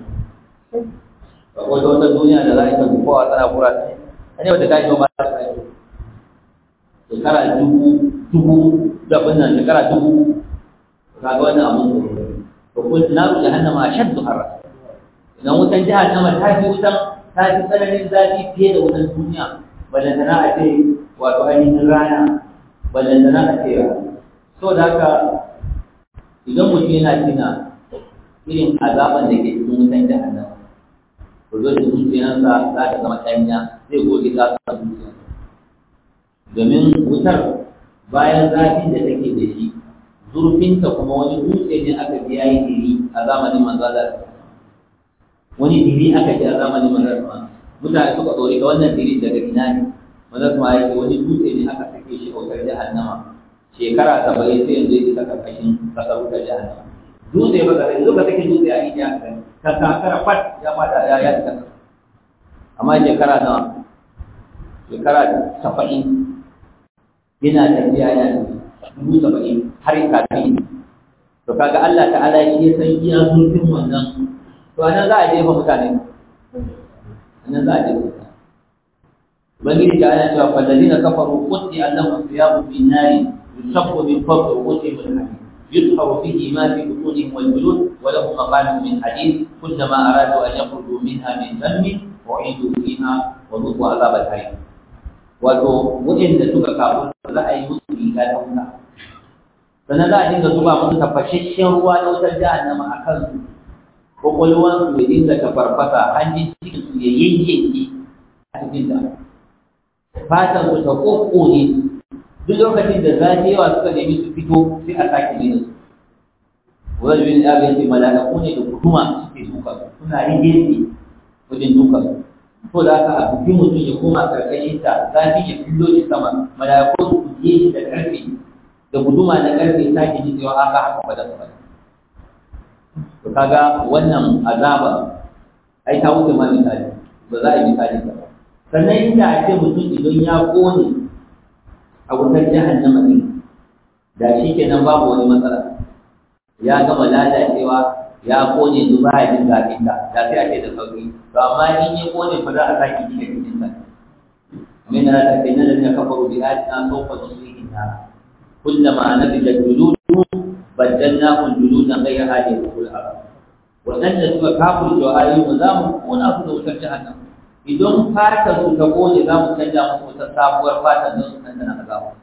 [SPEAKER 1] akwai wata duniya da za a yi ta kowa tsana kura ta ne wata ta yi ma ta tsaye shekara dubu dubu da wannan shekara dubu kaga wannan abun tsoro to kun naru jahannama ashaddu harra idan wutan jahannama ta fi wutan ta fi tsananin zafi fiye da wutan duniya ballantana a ce wato ainihin rana ballantana a ce rana so da haka idan mutum yana tuna irin azaban da ke cikin wutan jahannama to zo da zuciyarsa za ta zama ɗanya zai goge ta sa zuciya domin wutar bayan zafin da take da shi zurfinta kuma wani dutse ne aka ji yayi diri a zamanin manzalar wani diri aka ji a zamanin manzalar mutane suka tsori ka wannan diri daga ina ne manzalar ma yake wani dutse ne aka sake shi autar jahannama shekara saba'in sai yanzu ya isa karkashin kasar wutar jahannama dutse ba ka yanzu ka sake dutse a ijiya ka kakara fat ya fada ya ya isa amma shekara nawa shekara saba'in yana tafiya yana dubu saba'in har kafin to kaga Allah ta'ala shi ya san iya zurfin wannan to anan za a jefa mutane anan za a jefa mutane ubangiji ta ana cewa fallazina kafaru qutti annahum thiyabu min nari yusaffu min fawqi ru'usihim al-hadid يدخل فيه ما في بطونهم والجلود ولهم مقالب من حديد كلما ارادوا ان يخرجوا منها من ذنب اعيدوا فيها وذوقوا عذاب الحريق wato waɗanda suka kafu za a yi musu riga ta wuta sannan za a dinga zuba musu tafashashen ruwa na wutar jahannama a kansu kwakwalwansu ya dinga tafarfasa hanjin cikin su ya yayyanke a cikin ta fatan su ta kokkone duk lokacin da zafi yawa suka nemi su fito sai a sake nuna su wani bin ya bai ce mala'iku ne da guduma suke duka suna rige wajen duka su ko da aka a bugi mutum ya koma karkashin ta zafi ya fillo shi sama mala'iku su buge shi da karfe da guduma na karfe sake ji cewa aka haka fada su fada to kaga wannan azaba ai ta wuce ma misali ba za a yi misali ba sannan inda a ce mutum idan ya kone a wutar jahannama din da shi kenan babu wani matsala ya gama lalacewa ya kone su ba ya jin zafin ta da sai a ce da sauki to amma in ya kone fa za a sake ji da cikin sa min na ta kai nan da kafaru bi ayatina sawfa nusrihi na kullama nabijat juluduhum baddalnahum juludan ghayra hadi al arab wadanda suka kafirce wa ayoyin za mu kona su da wutar jahannam idan fatar su ta kone za mu canja musu wata sabuwar fatar don su dandana azaba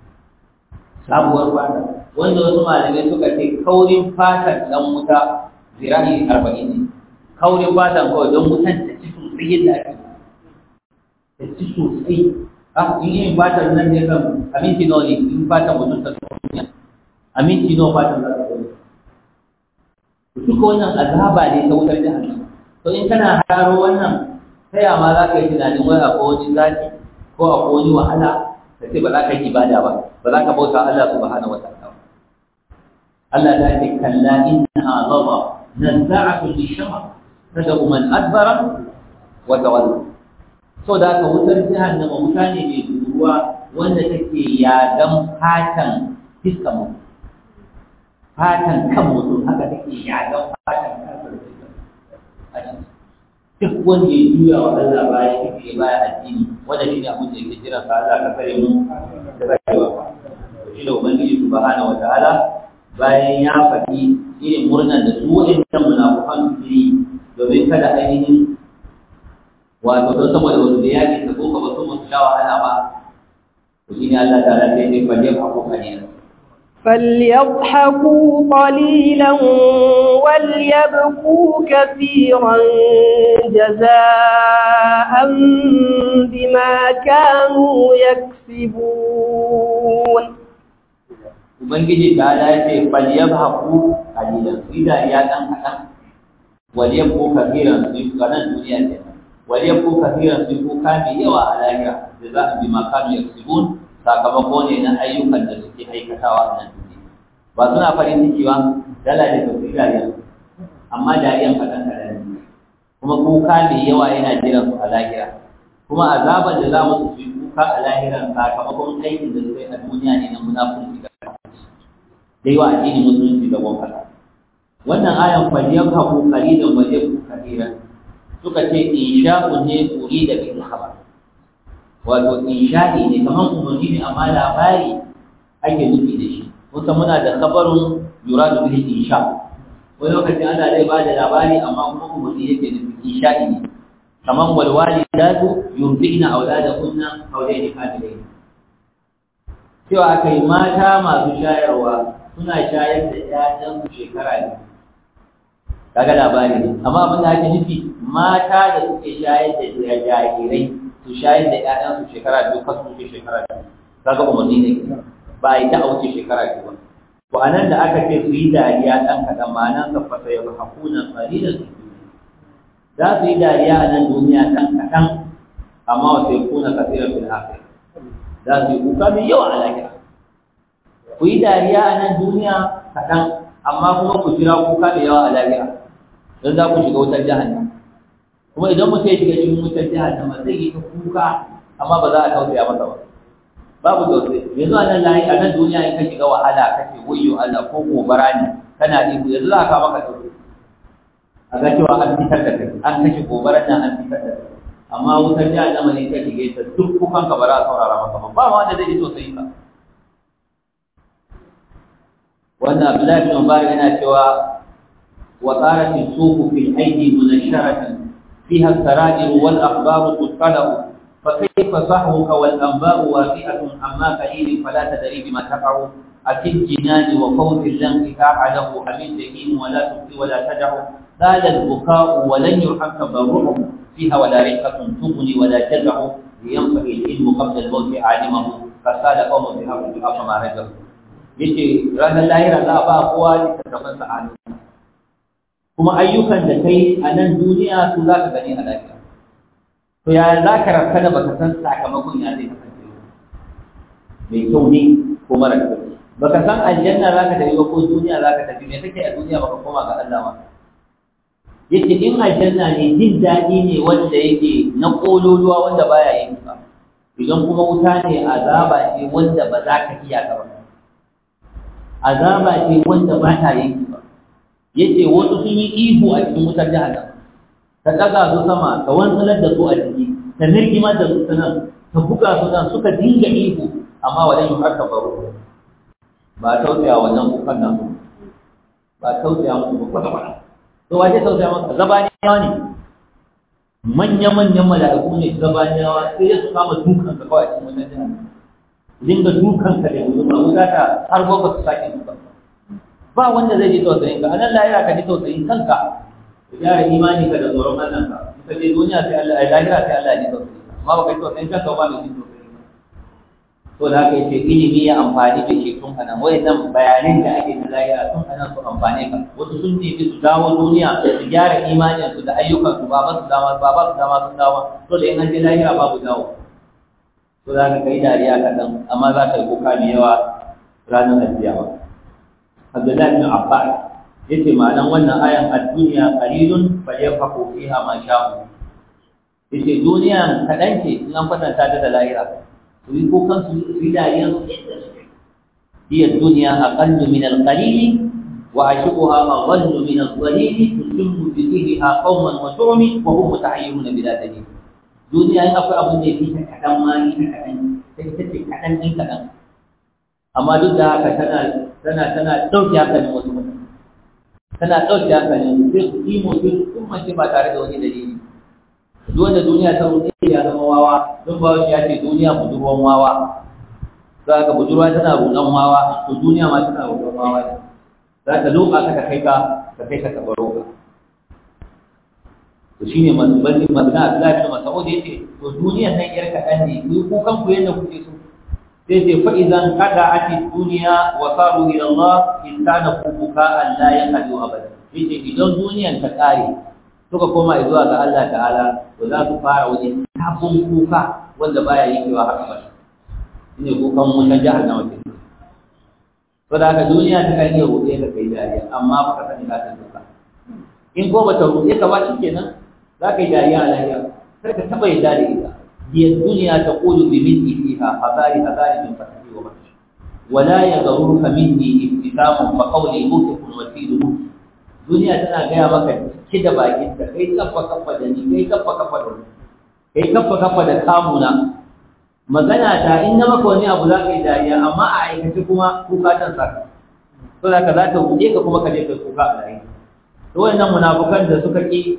[SPEAKER 1] sabuwar fata wanda wasu malamai suka ce kaurin fatan dan wuta zirahi arba'in ne kaurin fatan kawai don wutan ta ci sosai yadda ake ta ci sosai ah in yin fatan nan ne kan aminci nawa ne in fatan mutum ta duniya aminci nawa fatan za ta duniya duka wannan azaba ne ta wutar jahannama to in kana haro wannan ta ma za ka yi tunanin wai akwai wani zaki ko akwai wani wahala ka ce ba za ka yi ibada ba ba za ka bauta Allah subhanahu wataala Allah ta ce kalla innaha lava nazza'atu lishama tad'u man adbara wa tawalla so da ka wutar jahannama wuta ne mai ruwa wanda take yagan fatan fiskan mutum fatan kan mutum haka take yagan fatan kan mutum duk wanda ya juya wa Allah baya yake baya addini wanda shi ne abin da yake jira sa Allah ka kare mu da rayuwa shi da ubangiji subhanahu wataala bayan ya faɗi irin murnar da su waɗannan munafukan su yi domin kada ainihin wato don saboda wasu da yaƙi ta ko ba su musu sha wahala ba to shi ne Allah ta rafe ne fa ya faɗo kalilan
[SPEAKER 2] فليضحكوا قليلا وليبكوا كثيرا جزاء بما كانوا يكسبون
[SPEAKER 1] Ubangiji ta dace falyabhaku qalilan su dariya dan kadan waliyabku kathiran su kanan duniya ce waliyabku kathiran su kuka mai yawa a lahira da za a bi makanu yaksibun sakamako ne na ayyukan da suke aikatawa a nan duniya ba suna farin ciki ba dala da tafi dariya amma dariyan kaɗan kaɗan ne kuma kuka mai yawa yana jiran su a lahira kuma azaban da za mu su yi kuka a lahiran sakamakon aikin da suka yi a duniya ne na munafurci da da yawa addinin musulunci da gwamnati wannan ayan faliyar haku kalilan wajen ku kalilan suka ce insha'u ne kuri da bin khabar wato insha'i ne kamar umarni ne amma labari ake nufi da shi kusa muna da khabarun yuradu bihi insha wani lokacin ana zai ba da labari amma kuma umarni yake nufi insha'i ne kamar wal walidatu yurdina auladahunna hawlaini kamilaini cewa kai mata masu shayarwa suna shayar da ƴaƴan shekara ne kaga labari ne amma abin da ake nufi mata da suke shayar da jarirai su shayar da ƴaƴan su shekara biyu kasu wuce shekara biyu kaga umarni ne ba a yi ta a wuce shekara biyu ba to a nan da aka ce su yi dariya ɗan kaɗan ma'anan ka fasa ya ba hakunan ƙalilan su za su yi dariya a nan duniya ɗan kaɗan amma wasu ya kuna kasirar fil akhir za su yi kuka mai yawa a lahira ku yi dariya a nan duniya kaɗan amma kuma ku jira kuka mai yawa a lahira don za ku shiga wutar jahannam kuma idan mutum ya shiga cikin wutar jahannama zai yi ta kuka amma ba za a tausaya masa ba babu tausayi yanzu a nan lahi a nan duniya in ka shiga wahala kake wayyo Allah ko gobara ne kana ihu yanzu za ka maka tausayi a ga cewa an fitar da kai an kashe gobarar nan an fitar da kai amma wutar jahannama ne ka shige ta duk kukan ka ba za a saurara maka ba ba ma wanda zai ji tausayi ka wannan Abdullahi bin Mubarak yana cewa wa qarat as-suq fi al-aydi munasharatan fiha as-sara'ir wal akhbar tutqalu فكيف صحوك والأنباء وافئة عما قليل فلا تدري بما تقع أتي الجنان وفوز لن انفتاح له حميد شهيم ولا تبقي ولا تدع زال البكاء ولن يرحم تبرعه فيها ولا رقة تغني ولا تدع لينفع العلم قبل الموت عالمه فسال قوم بها وجهها فما رجعوا yace ranar lahira za a ba kowa littattafan sa'adu kuma ayyukan da kai a nan duniya su za ka gani a lahira to ya za ka rafka da baka san sakamakon ya zai kasance mai kyau ne ko mara kyau baka san aljanna za ka tafi ba ko duniya za ka tafi me kake a duniya baka koma ga Allah ba yake in aljanna ne jin daɗi ne wanda yake na ƙololuwa wanda baya yin ba idan kuma wuta ne azaba ce wanda ba za ka iya ka ba azaba ce wanda ba ta yin ba yace wasu sun yi ihu a cikin wutar jahannam ta ɗaga su sama ta wantsalar da su a jiki ta nirgimar da su ta nan ta buga su nan suka dinga ihu amma wajen yi harka baro ba tausaya wannan kukan nan ba tausaya musu ba kwata-kwata to waje tausaya maka zabaniyawa ne manya-manyan mala'iku ne zabaniyawa sai ya su kama dukan ka kawai cikin wannan jihar dinga dukan ka da wuta wuta ta har ba su sake dukan ba wanda zai ji tausayin ka anan lahira ka ji tausayin kanka gyara imani ka da tsoron Allah ka in ka je duniya sai Allah ai lahira sai Allah ya ji tausayi amma ba kai tausayin kanka ba mai jin tausayi to da haka yace ilimi ya amfani da shi tun anan wayannan bayanan da ake na lahira tun anan su amfane ka wasu sun nemi su dawo duniya su gyara imanin su da ayyukan su ba ba su dama ba ba su dama sun dawo to da in an je lahira babu dawo to za ka kai dariya kaɗan amma za ka yi kuka mai yawa ranar alkiyama Abdullahi bin Abbas yace ma'anan wannan ayan ad-dunya qalilun falyafaqu fiha ma sha'u yace duniya kaɗan ce in an kwatanta ta da lahira su yi kukan su yi dariya su yadda suke hiya dunya aqallu min al-qalil wa ashuquha adallu min al-qalil tusimmu bi dhihriha qauman wa tu'mi wa hum mutahayyirun bila dalil duniya in akwai abin da yake ta kadan ma ni ta kadan sai ta ce kadan din kadan amma duk da haka tana tana tana dauke hankalin wasu mutane tana dauke hankalin sai su yi mutum sun mace ba tare da wani dalili duk wanda duniya ta rufe ya zama wawa don ba shi ya ce duniya budurwan wawa za ka budurwa tana rudan wawa to duniya ma tana rudan wawa ne za ta loka ka ka kai ka ka kai ka kabaro ka to shine mazubani mazna Abdullahi bin Mas'ud yace to duniyan nan yar kadan ne ku kukan ku yanda kuke so sai ce fa idan kada ati duniya wa saru ila Allah in kana kuka an la yaqadu abada yace idan duniyan ta kare suka koma zuwa ga Allah ta'ala to za su fara wani sabon kuka wanda baya yankewa haka ba shine kukan wutan jahannama ce to da haka duniya ta kan iya ruɗe ka kai dariya amma ba ka sani za ta duka in ko bata ruɗe ka ba shikenan za ka yi dariya a lafiya kar ka taɓa yadda da ita هي الدنيا تقول بمثل فيها حذاري حذاري من فتحي وفتحي ولا يغررك مني ابتسام فقولي موسف وسيل duniya tana gaya maka ki da bakin ka kai kaffa kaffa da ni kai kaffa kaffa da ni kai kaffa kaffa da kamuna magana ta in na maka wani abu za ka yi dariya amma a aikace kuma kuka tan saka to za ka za ta buɗe ka kuma ka je kai kuka a rayu to wannan munafukan da suka ki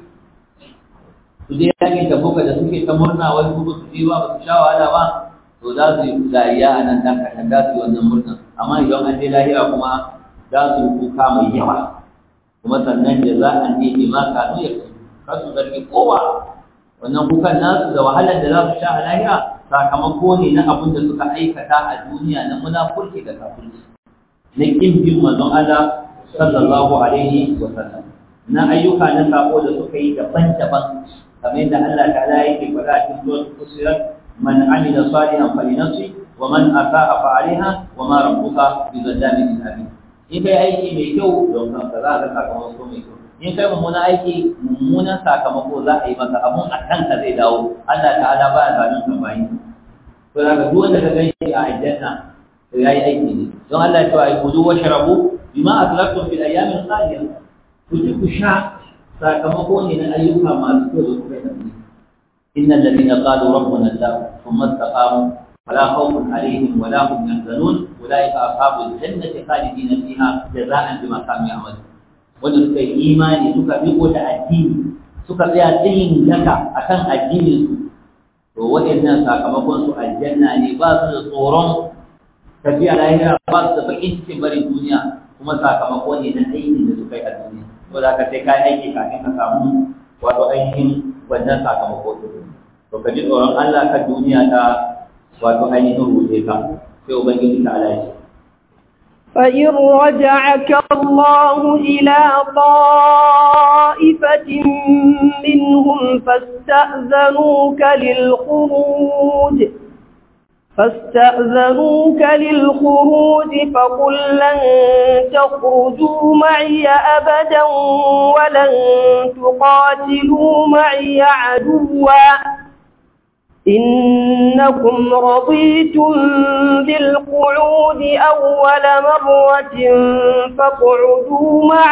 [SPEAKER 1] su je yakin tabuka da suke ta murna wai su su je ba su sha wahala ba to za su yi dariya a nan dan kaɗan za su yi wannan murnan amma idan an je lahira kuma za su yi kuka mai yawa kuma sannan da za a ne bi ma kanu ya kar su zargi kowa wannan kukan nasu da wahalar da za su sha a lahira sakamako ne na abin da suka aikata a duniya na munafurci da kafirci na kin bin manzon Allah sallallahu alaihi wa sallam na ayyuka na sako da suka yi daban-daban kamar yadda Allah ta'ala yake faɗa a cikin suratul fusilat man amila salihan falinafsi wa man asaa fa alaiha wa ma rabbuka bizallamin lil abid in kai aiki mai kyau don kanka za ka sakamako mai kyau in kai mummunan aiki mummunan sakamako za a yi maka abun a kanka zai dawo Allah ta'ala ba ya zalun ka bayin to daga duk wanda ka ganshi a aljanna to yayi aiki ne don Allah ya ce ai kudu wa sharabu bima aslaftum fil ayyamin khaliya ku ci ku sha sakamako ne na ayyuka masu kyau da kuka yi da إن الذين قالوا ربنا الله ثم استقاموا فلا خوف عليهم ولا هم يحزنون أولئك أصحاب الجنة خالدين فيها جزاء بما كانوا يعملون wanda suka yi imani suka riko da addini suka tsaya tsayin daka akan addinin su to waɗannan sakamakon su aljanna ne ba su da tsoron tafiya lahira ba su da bakin cikin barin duniya kuma sakamako ne na aikin da suka yi a duniya to za ka sai ka aiki kafin ka samu wato ainihin wannan sakamako to ka ji tsoron Allah kan duniya ta wato ainihin ruɗe ka sai ubangiji ta ala shi
[SPEAKER 2] فإن رجعك الله إلى طائفة منهم فاستأذنوك للخروج فاستأذنوك للخروج فقل لن تخرجوا معي أبدا ولن تقاتلوا معي عدوا إنكم رضيتم بالقعود أول مرة فاقعدوا مع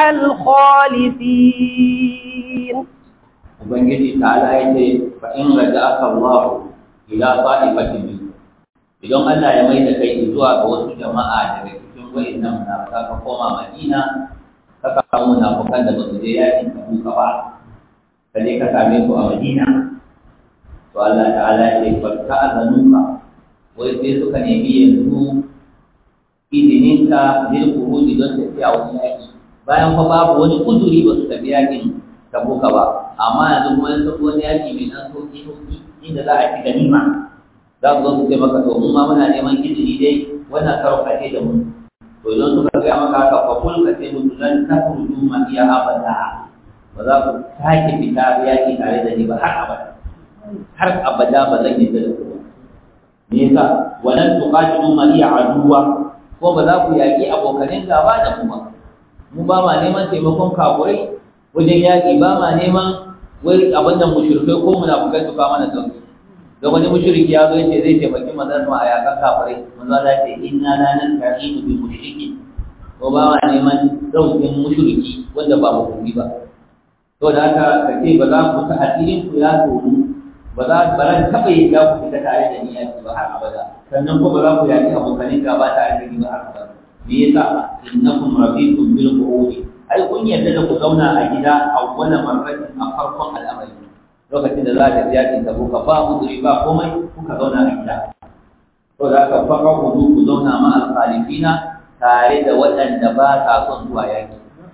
[SPEAKER 2] الخالفين
[SPEAKER 1] ubangiji ta'ala ya ce fa in raja'aka Allah ila ta'ifatin min idan Allah ya mai da kai zuwa ga wasu jama'a daga cikin wayannan munafika ka koma Madina ka samu munafikan da basu je yakin Tabuka ba ka je ka same su a Madina to Allah ta'ala ya ce fa ta'azanuka wai sai suka nemi yanzu izininka lil khuruji don tafiya wani yaki bayan fa babu wani uzuri ba su tafi yakin Tabuka ba amma yanzu kuma yanzu wani yaki mai nan sauki sauki inda za a ci ganima za su zo su ce maka to mun ma muna neman izini dai wannan karo kace da mu to idan suka gaya maka haka fa kul ka ce mutu lan takhruju ma iya abada ba za ku sake fita yaki tare da ni ba har abada har abada ba zan yi da ku me yasa walan tuqatilu ma iya aduwa ko ba za ku yaki abokanin gaba da mu ba mu ba ma neman taimakon kafurai wajen yaki ba ma neman wai abin da mushrikai ko munafukai su kawo mana sauki da wani mushriki ya zo yace zai taimaki manzon a yakan kafirai manzo Allah ya ce inna la nasta'inu bil mushriki ko ba ma neman daukin mushriki wanda ba musulmi ba to da haka ka ce ba za ku ta asirin ku ya toru ba za ba ran taba yin da ku fita tare da ni yaki ba har abada sannan ko ba za ku yaki abokanin gaba tare da ni ba har abada me yasa innakum rabitum bil qu'udi ai kun yarda da ku zauna a gida a wani marratin a farkon al'amari lokacin da za ka ji yakin tabo ka ba uzuri ba komai kuka zauna a gida to da aka fara hudu ku zauna ma alƙalifina tare da waɗanda ba sa son zuwa yaki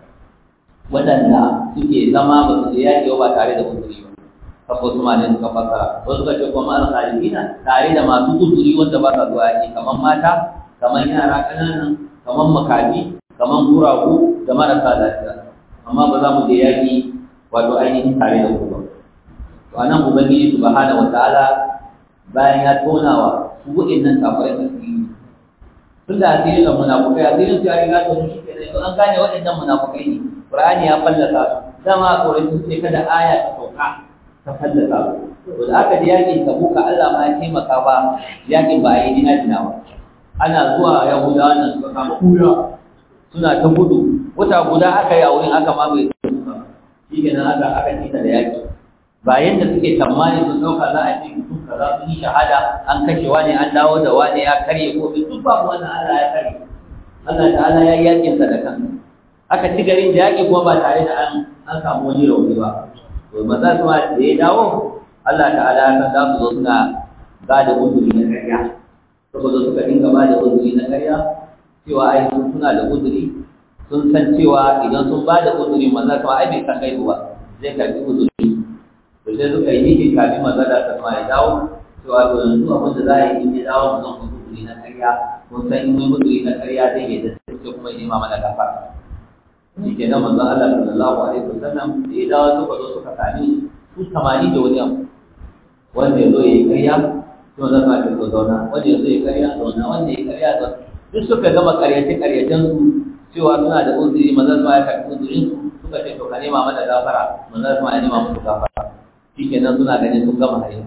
[SPEAKER 1] waɗanda suke zama ba su je yaki ba tare da uzuri ba kafo su malin suka fassara wasu suka ce kuma alƙalifina tare da masu uzuri wanda ba sa zuwa yaki kamar mata kamar yara ƙananan kamar makafi kamar guragu da marasa lafiya amma ba za mu je yaki wato ainihin tare da ku ba to anan ubangiji subhanahu wataala bayan ya tonawa su wa'annan kafirai da su yi tun da asirin da munafukai asirin su ya riga to shi kenan to an gane waɗannan munafukai ne qur'ani ya fallasa su dama a tsoron su sai kada aya ta sauka ta fallasa su to da aka ji yakin tabuka Allah ma ya taimaka ba yakin ba a yi dina dina ba ana zuwa yahudawa nan suka kama kura suna ta gudu wata guda aka yi a wurin aka mamaye shi kenan aka aka cika da yaki ba yadda suke tsammani sun ɗauka za a ce mutum kaza sun yi shahada an kashe wani an dawo da wani ya karye ko bai duk babu wannan Allah ya karye Allah ta'ala ya yi yakin sa da kansa aka ci garin da yaki kuma ba tare da an an samu wani rauni ba to maza su ma da ya dawo Allah ta'ala ya san za su zo suna ba da uzuri na karya saboda suka dinga ba da uzuri na karya cewa ai sun suna da uzuri sun san cewa idan sun ba da uzuri maza su ai bai san gaibu ba zai karbi uzuri to sai suka yi nufin kafin mazala ta ma ya dawo cewa to yanzu abin da za a yi in ya dawo mu zan ku guduri na karya kun san in mun guduri na karya zai yi da sai kuma ya nema mana gafara shi ke nan manzon Allah sallallahu alaihi wasallam da ya dawo suka zo suka sami su samani da wani abu wanda ya zo ya yi karya to zan ma ta zo zauna wanda ya zo ya karya zauna wanda ya karya zauna duk suka gama karyace karyacen su cewa suna da uzuri manzon ma ya karɓi uzurin su suka ce to ka nema mana gafara manzon ma ya nema musu gafara shikenan suna ganin sun gama hari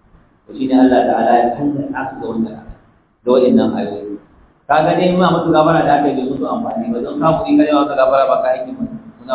[SPEAKER 1] to shine Allah ta'ala ya canza su da wannan da waɗannan ayoyi ka ga dai ma musu gabara da aka yi musu amfani ba don kafuri kare maka gabara ba ka aiki ba suna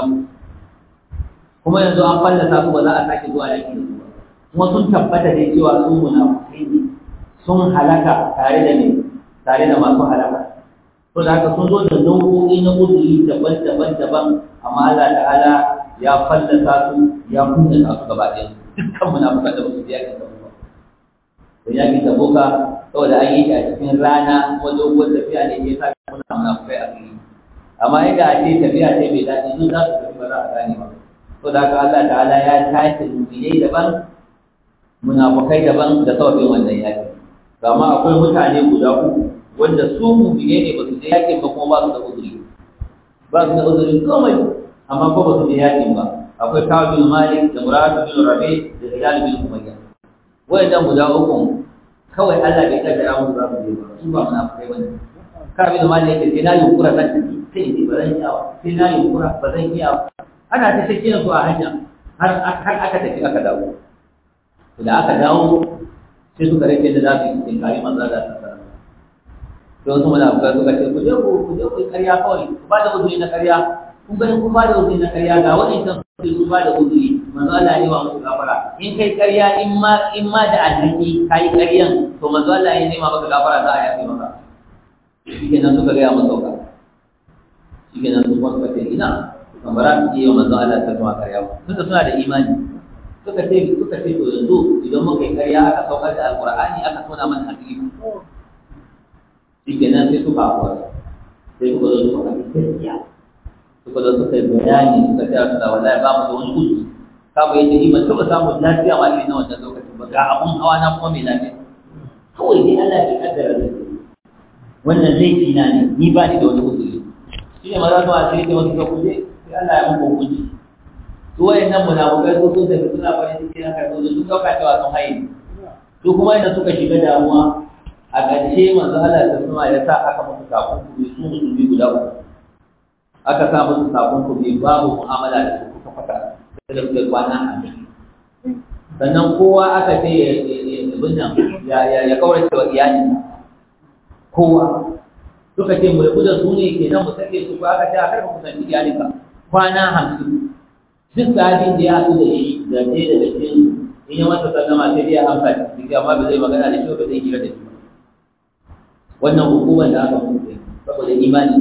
[SPEAKER 1] kuma yanzu an fallasa su ba za a sake zuwa yaki da su ba kuma sun tabbata dai cewa su munafukai ne sun halaka tare da ne tare da masu halaka to da haka sun zo da nau'o'i na uzuri daban-daban daban amma Allah ta'ala ya fallasa su ya kunna su gaba ɗaya dukkan munafukan da basu biya kin tabuka to ya kin tabuka saboda an yi shi a cikin rana ko doguwar tafiya ne ke sa muna munafukai a fili amma yadda a ce tafiya ce mai daɗi sun za su tafi ba za a gane ba to da haka Allah ta'ala ya tashi mu'minai daban munafukai daban da sababin wannan yaki amma akwai mutane guda uku wanda su mu'minai ne ba su je yakin ba kuma ba su da uzuri ba su da uzurin komai amma ko ba su je yakin ba akwai Ka'ab bin Malik da Murad bin Rabi da Hilal bin Umayya wayannan guda uku kawai Allah bai kaddara mu za su je ba su ba munafikai bane Ka'ab bin Malik yake sai na yunkura zan tafi sai ni ba zan iya sai na yunkura ba zan iya ana ta shakkiya su a hanya har har aka tafi aka dawo to da aka dawo sai suka rike da za su yi cikin kare manzo da ta sai wasu munafikai suka ce ku je ku ku je ku karya kawai ku ba da uzuri na karya kun gani kun ba da uzuri na karya ga wani can sai sun ba da uzuri manzo Allah ne wa musu gafara in kai karya in ma in ma da alhaki kai karyan to manzo Allah ya nema maka gafara za a yafe maka shikenan suka ga ya mu sauka shikenan su kuma suka ce ina kamar an yi wa manzo Allah ta kuma karya ba tunda suna da imani suka ce suka ce to yanzu idan muka yi karya aka saukar da alqur'ani aka tona mana asiri shikenan sai suka hawa sai suka zo suka gaskiya suka zo suka yi bayani suka ce su da wallahi ba mu da wani kuɗi ka ba yace ni ban taɓa samun lafiya ma irin na wannan lokacin ba ga abun hawa na kuma mai lafiya kawai dai Allah bai kaddara zai wannan laifi na ne ni ba ni da wani uzuri shi ne maza su a cikin wasu ka kuje sai Allah ya muku hukunci su wayannan munafukai su sun tafi suna farin ciki na karɓar su sun ɗauka cewa sun haye su kuma yadda suka shiga damuwa a ƙarshe manzo Allah ta suma ya sa aka musu takunkumi su musulmi guda uku aka sa musu takunkumi babu mu'amala da su kuka fata da suka kwana a sannan kowa aka ce ya binnan ya kaurace wa iyalinsa kowa suka ce mu rabu da su ne kenan mu sake su ko aka ce a karka kusanci iyalinka kwana hamsin duk sahabin da ya haɗu da shi da ɗaya daga cikin in ya masa sallama sai dai ya amsa ciki amma ba zai magana da shi ba zai hira da shi wannan hukumar da aka mutu saboda imani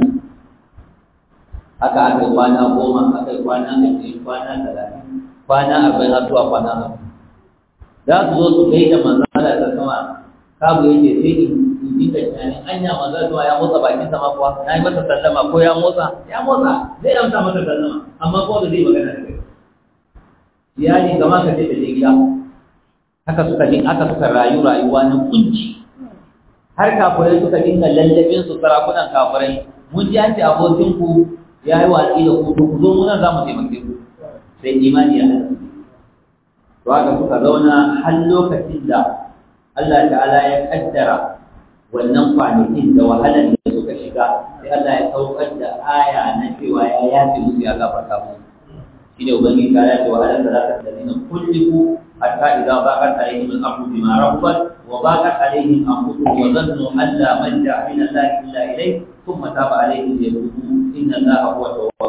[SPEAKER 1] haka aka yi kwana goma aka yi kwana ashirin kwana talatin kwana arba'in har zuwa kwana hamsin za su zo su kai da manzala ta sama kabu yake sai in dinga tunanin anya manzala zuwa ya motsa bakin sama kuwa na yi masa sallama ko ya motsa ya motsa zai amsa masa sallama amma kuma ba zai magana da kai iyali kamar ka ce da je gida haka suka din haka suka rayu rayuwa na kunci har kafirai suka dinga lallabin su sarakunan kafirai mun ji an ce abokin ku ya yi watsi da ku ku zo mu nan za mu taimake ku sai imani ya hada to haka suka zauna har lokacin da Allah ta'ala ya kaddara wannan kwanakin da wahalar da suka shiga sai Allah ya saukar da aya na cewa ya yafe musu ya gafarta musu shine ubangiji ta yace wahalar da za ta dalilin kulliku حتى إذا ضاقت عليهم الأرض بما رحبت وضاقت عليهم أنفسهم وظنوا أن لا ملجأ من الله إلا إليه ثم تاب عليهم ليتوبوا إن الله هو التواب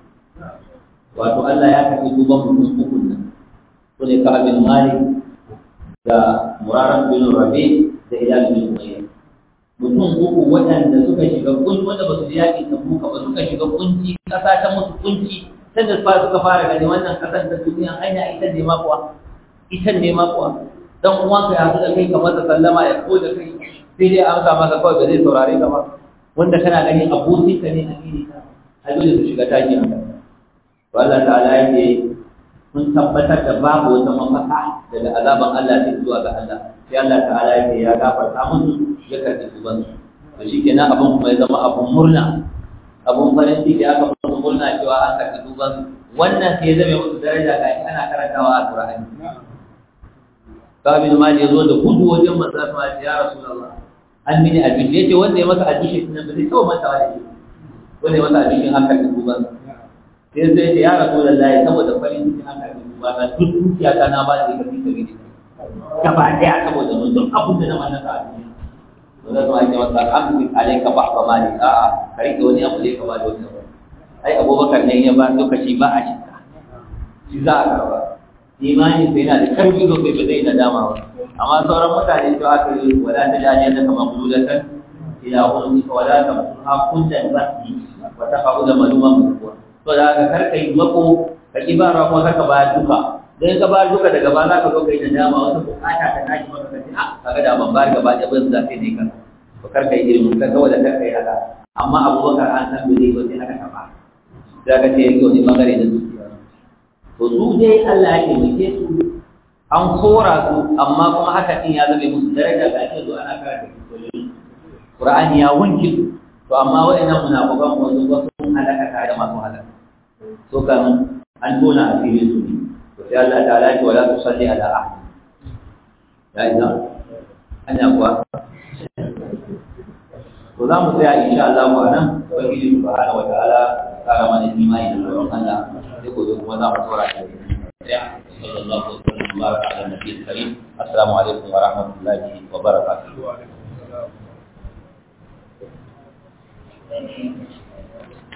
[SPEAKER 1] wato Allah ya karɓi tuban mutum uku nan su ne ka bin Malik da Murarar bin Rabi da Hilal bin Umayya mutum uku waɗanda suka shiga kunci wanda ba su ji yaƙi ta buka ba suka shiga kunci ƙasa ta musu kunci sai da suka fara gani wannan ƙasar ta duniya hanya ita ne ma kuwa ita ne ma kuwa dan uwanka ya haɗu da kai kamar da sallama ya ko da kai sai dai amsa maka kawai ba zai saurare ka ba wanda kana gani abokin ka ne a gini ka a dole su shiga taki a kan to Allah ta'ala yake mun tabbatar da babu wata mafaka daga azaban Allah sai zuwa ga Allah sai Allah ta'ala yake ya gafarta musu ya karɓi tuban su to shikenan abun kuma ya zama abun murna abun farin ciki aka musu murna cewa an karɓi tuban su wannan sai ya zama musu daraja ga ana karantawa a Qur'ani kabin ma ya zo da gudu wajen manzo sama ya rasulullah an mini abinci yace wanda ya masa abinci nan ba zai tawo manta da shi wanda ya masa abinci haka da duban sai sai ya rasulullah saboda farin cikin haka da duban na duk dukiya ta na ba da ita fi sabi gaba daya saboda mun duk abin da na mallaka a duniya wanda kuma ake masa amsi alayka ba'da mali a'a kai da wani abu da ka ba da wani ai abubakar ne ya ba lokaci ba a shirka shi za a karba imani sai yana da karfi sosai ba zai nadama ba amma sauran mutane to aka yi wala ta jaje da kamar bulatan ila wani ka wala ta ha kundan basi wa ta qauda maluma mutuwa to da haka kar kai mako ka ki ba ko ka ba duka dan ka ba duka daga ba za ka zo kai nadama wata bukata ta tashi maka kace a kaga da ban bar gaba da ban zafi ne kan to kar kai irin ka ga wala kar kai haka amma abubakar an san bai ba sai aka taba da ka ce yake wani bangare da zuciya to su dai Allah ya taimake su an kora su amma kuma haka din ya zama musu daraja ga shi zuwa ana karanta kitabun Qur'ani ya wanke su to amma waɗannan munafiqan ko su ba sun halaka tare da masu halaka to kan an tona asiri su ne to sai Allah ta'ala ya wala tusalli ala ahad ya ina anya kuwa to za mu tsaya insha Allah wa nan ubangiji subhanahu wa ta'ala kara mana imani da tsoron Allah sai gobe kuma za mu tsora shi صلى الله وسلم وبارك على النبي الكريم السلام عليكم ورحمه الله وبركاته Thank you.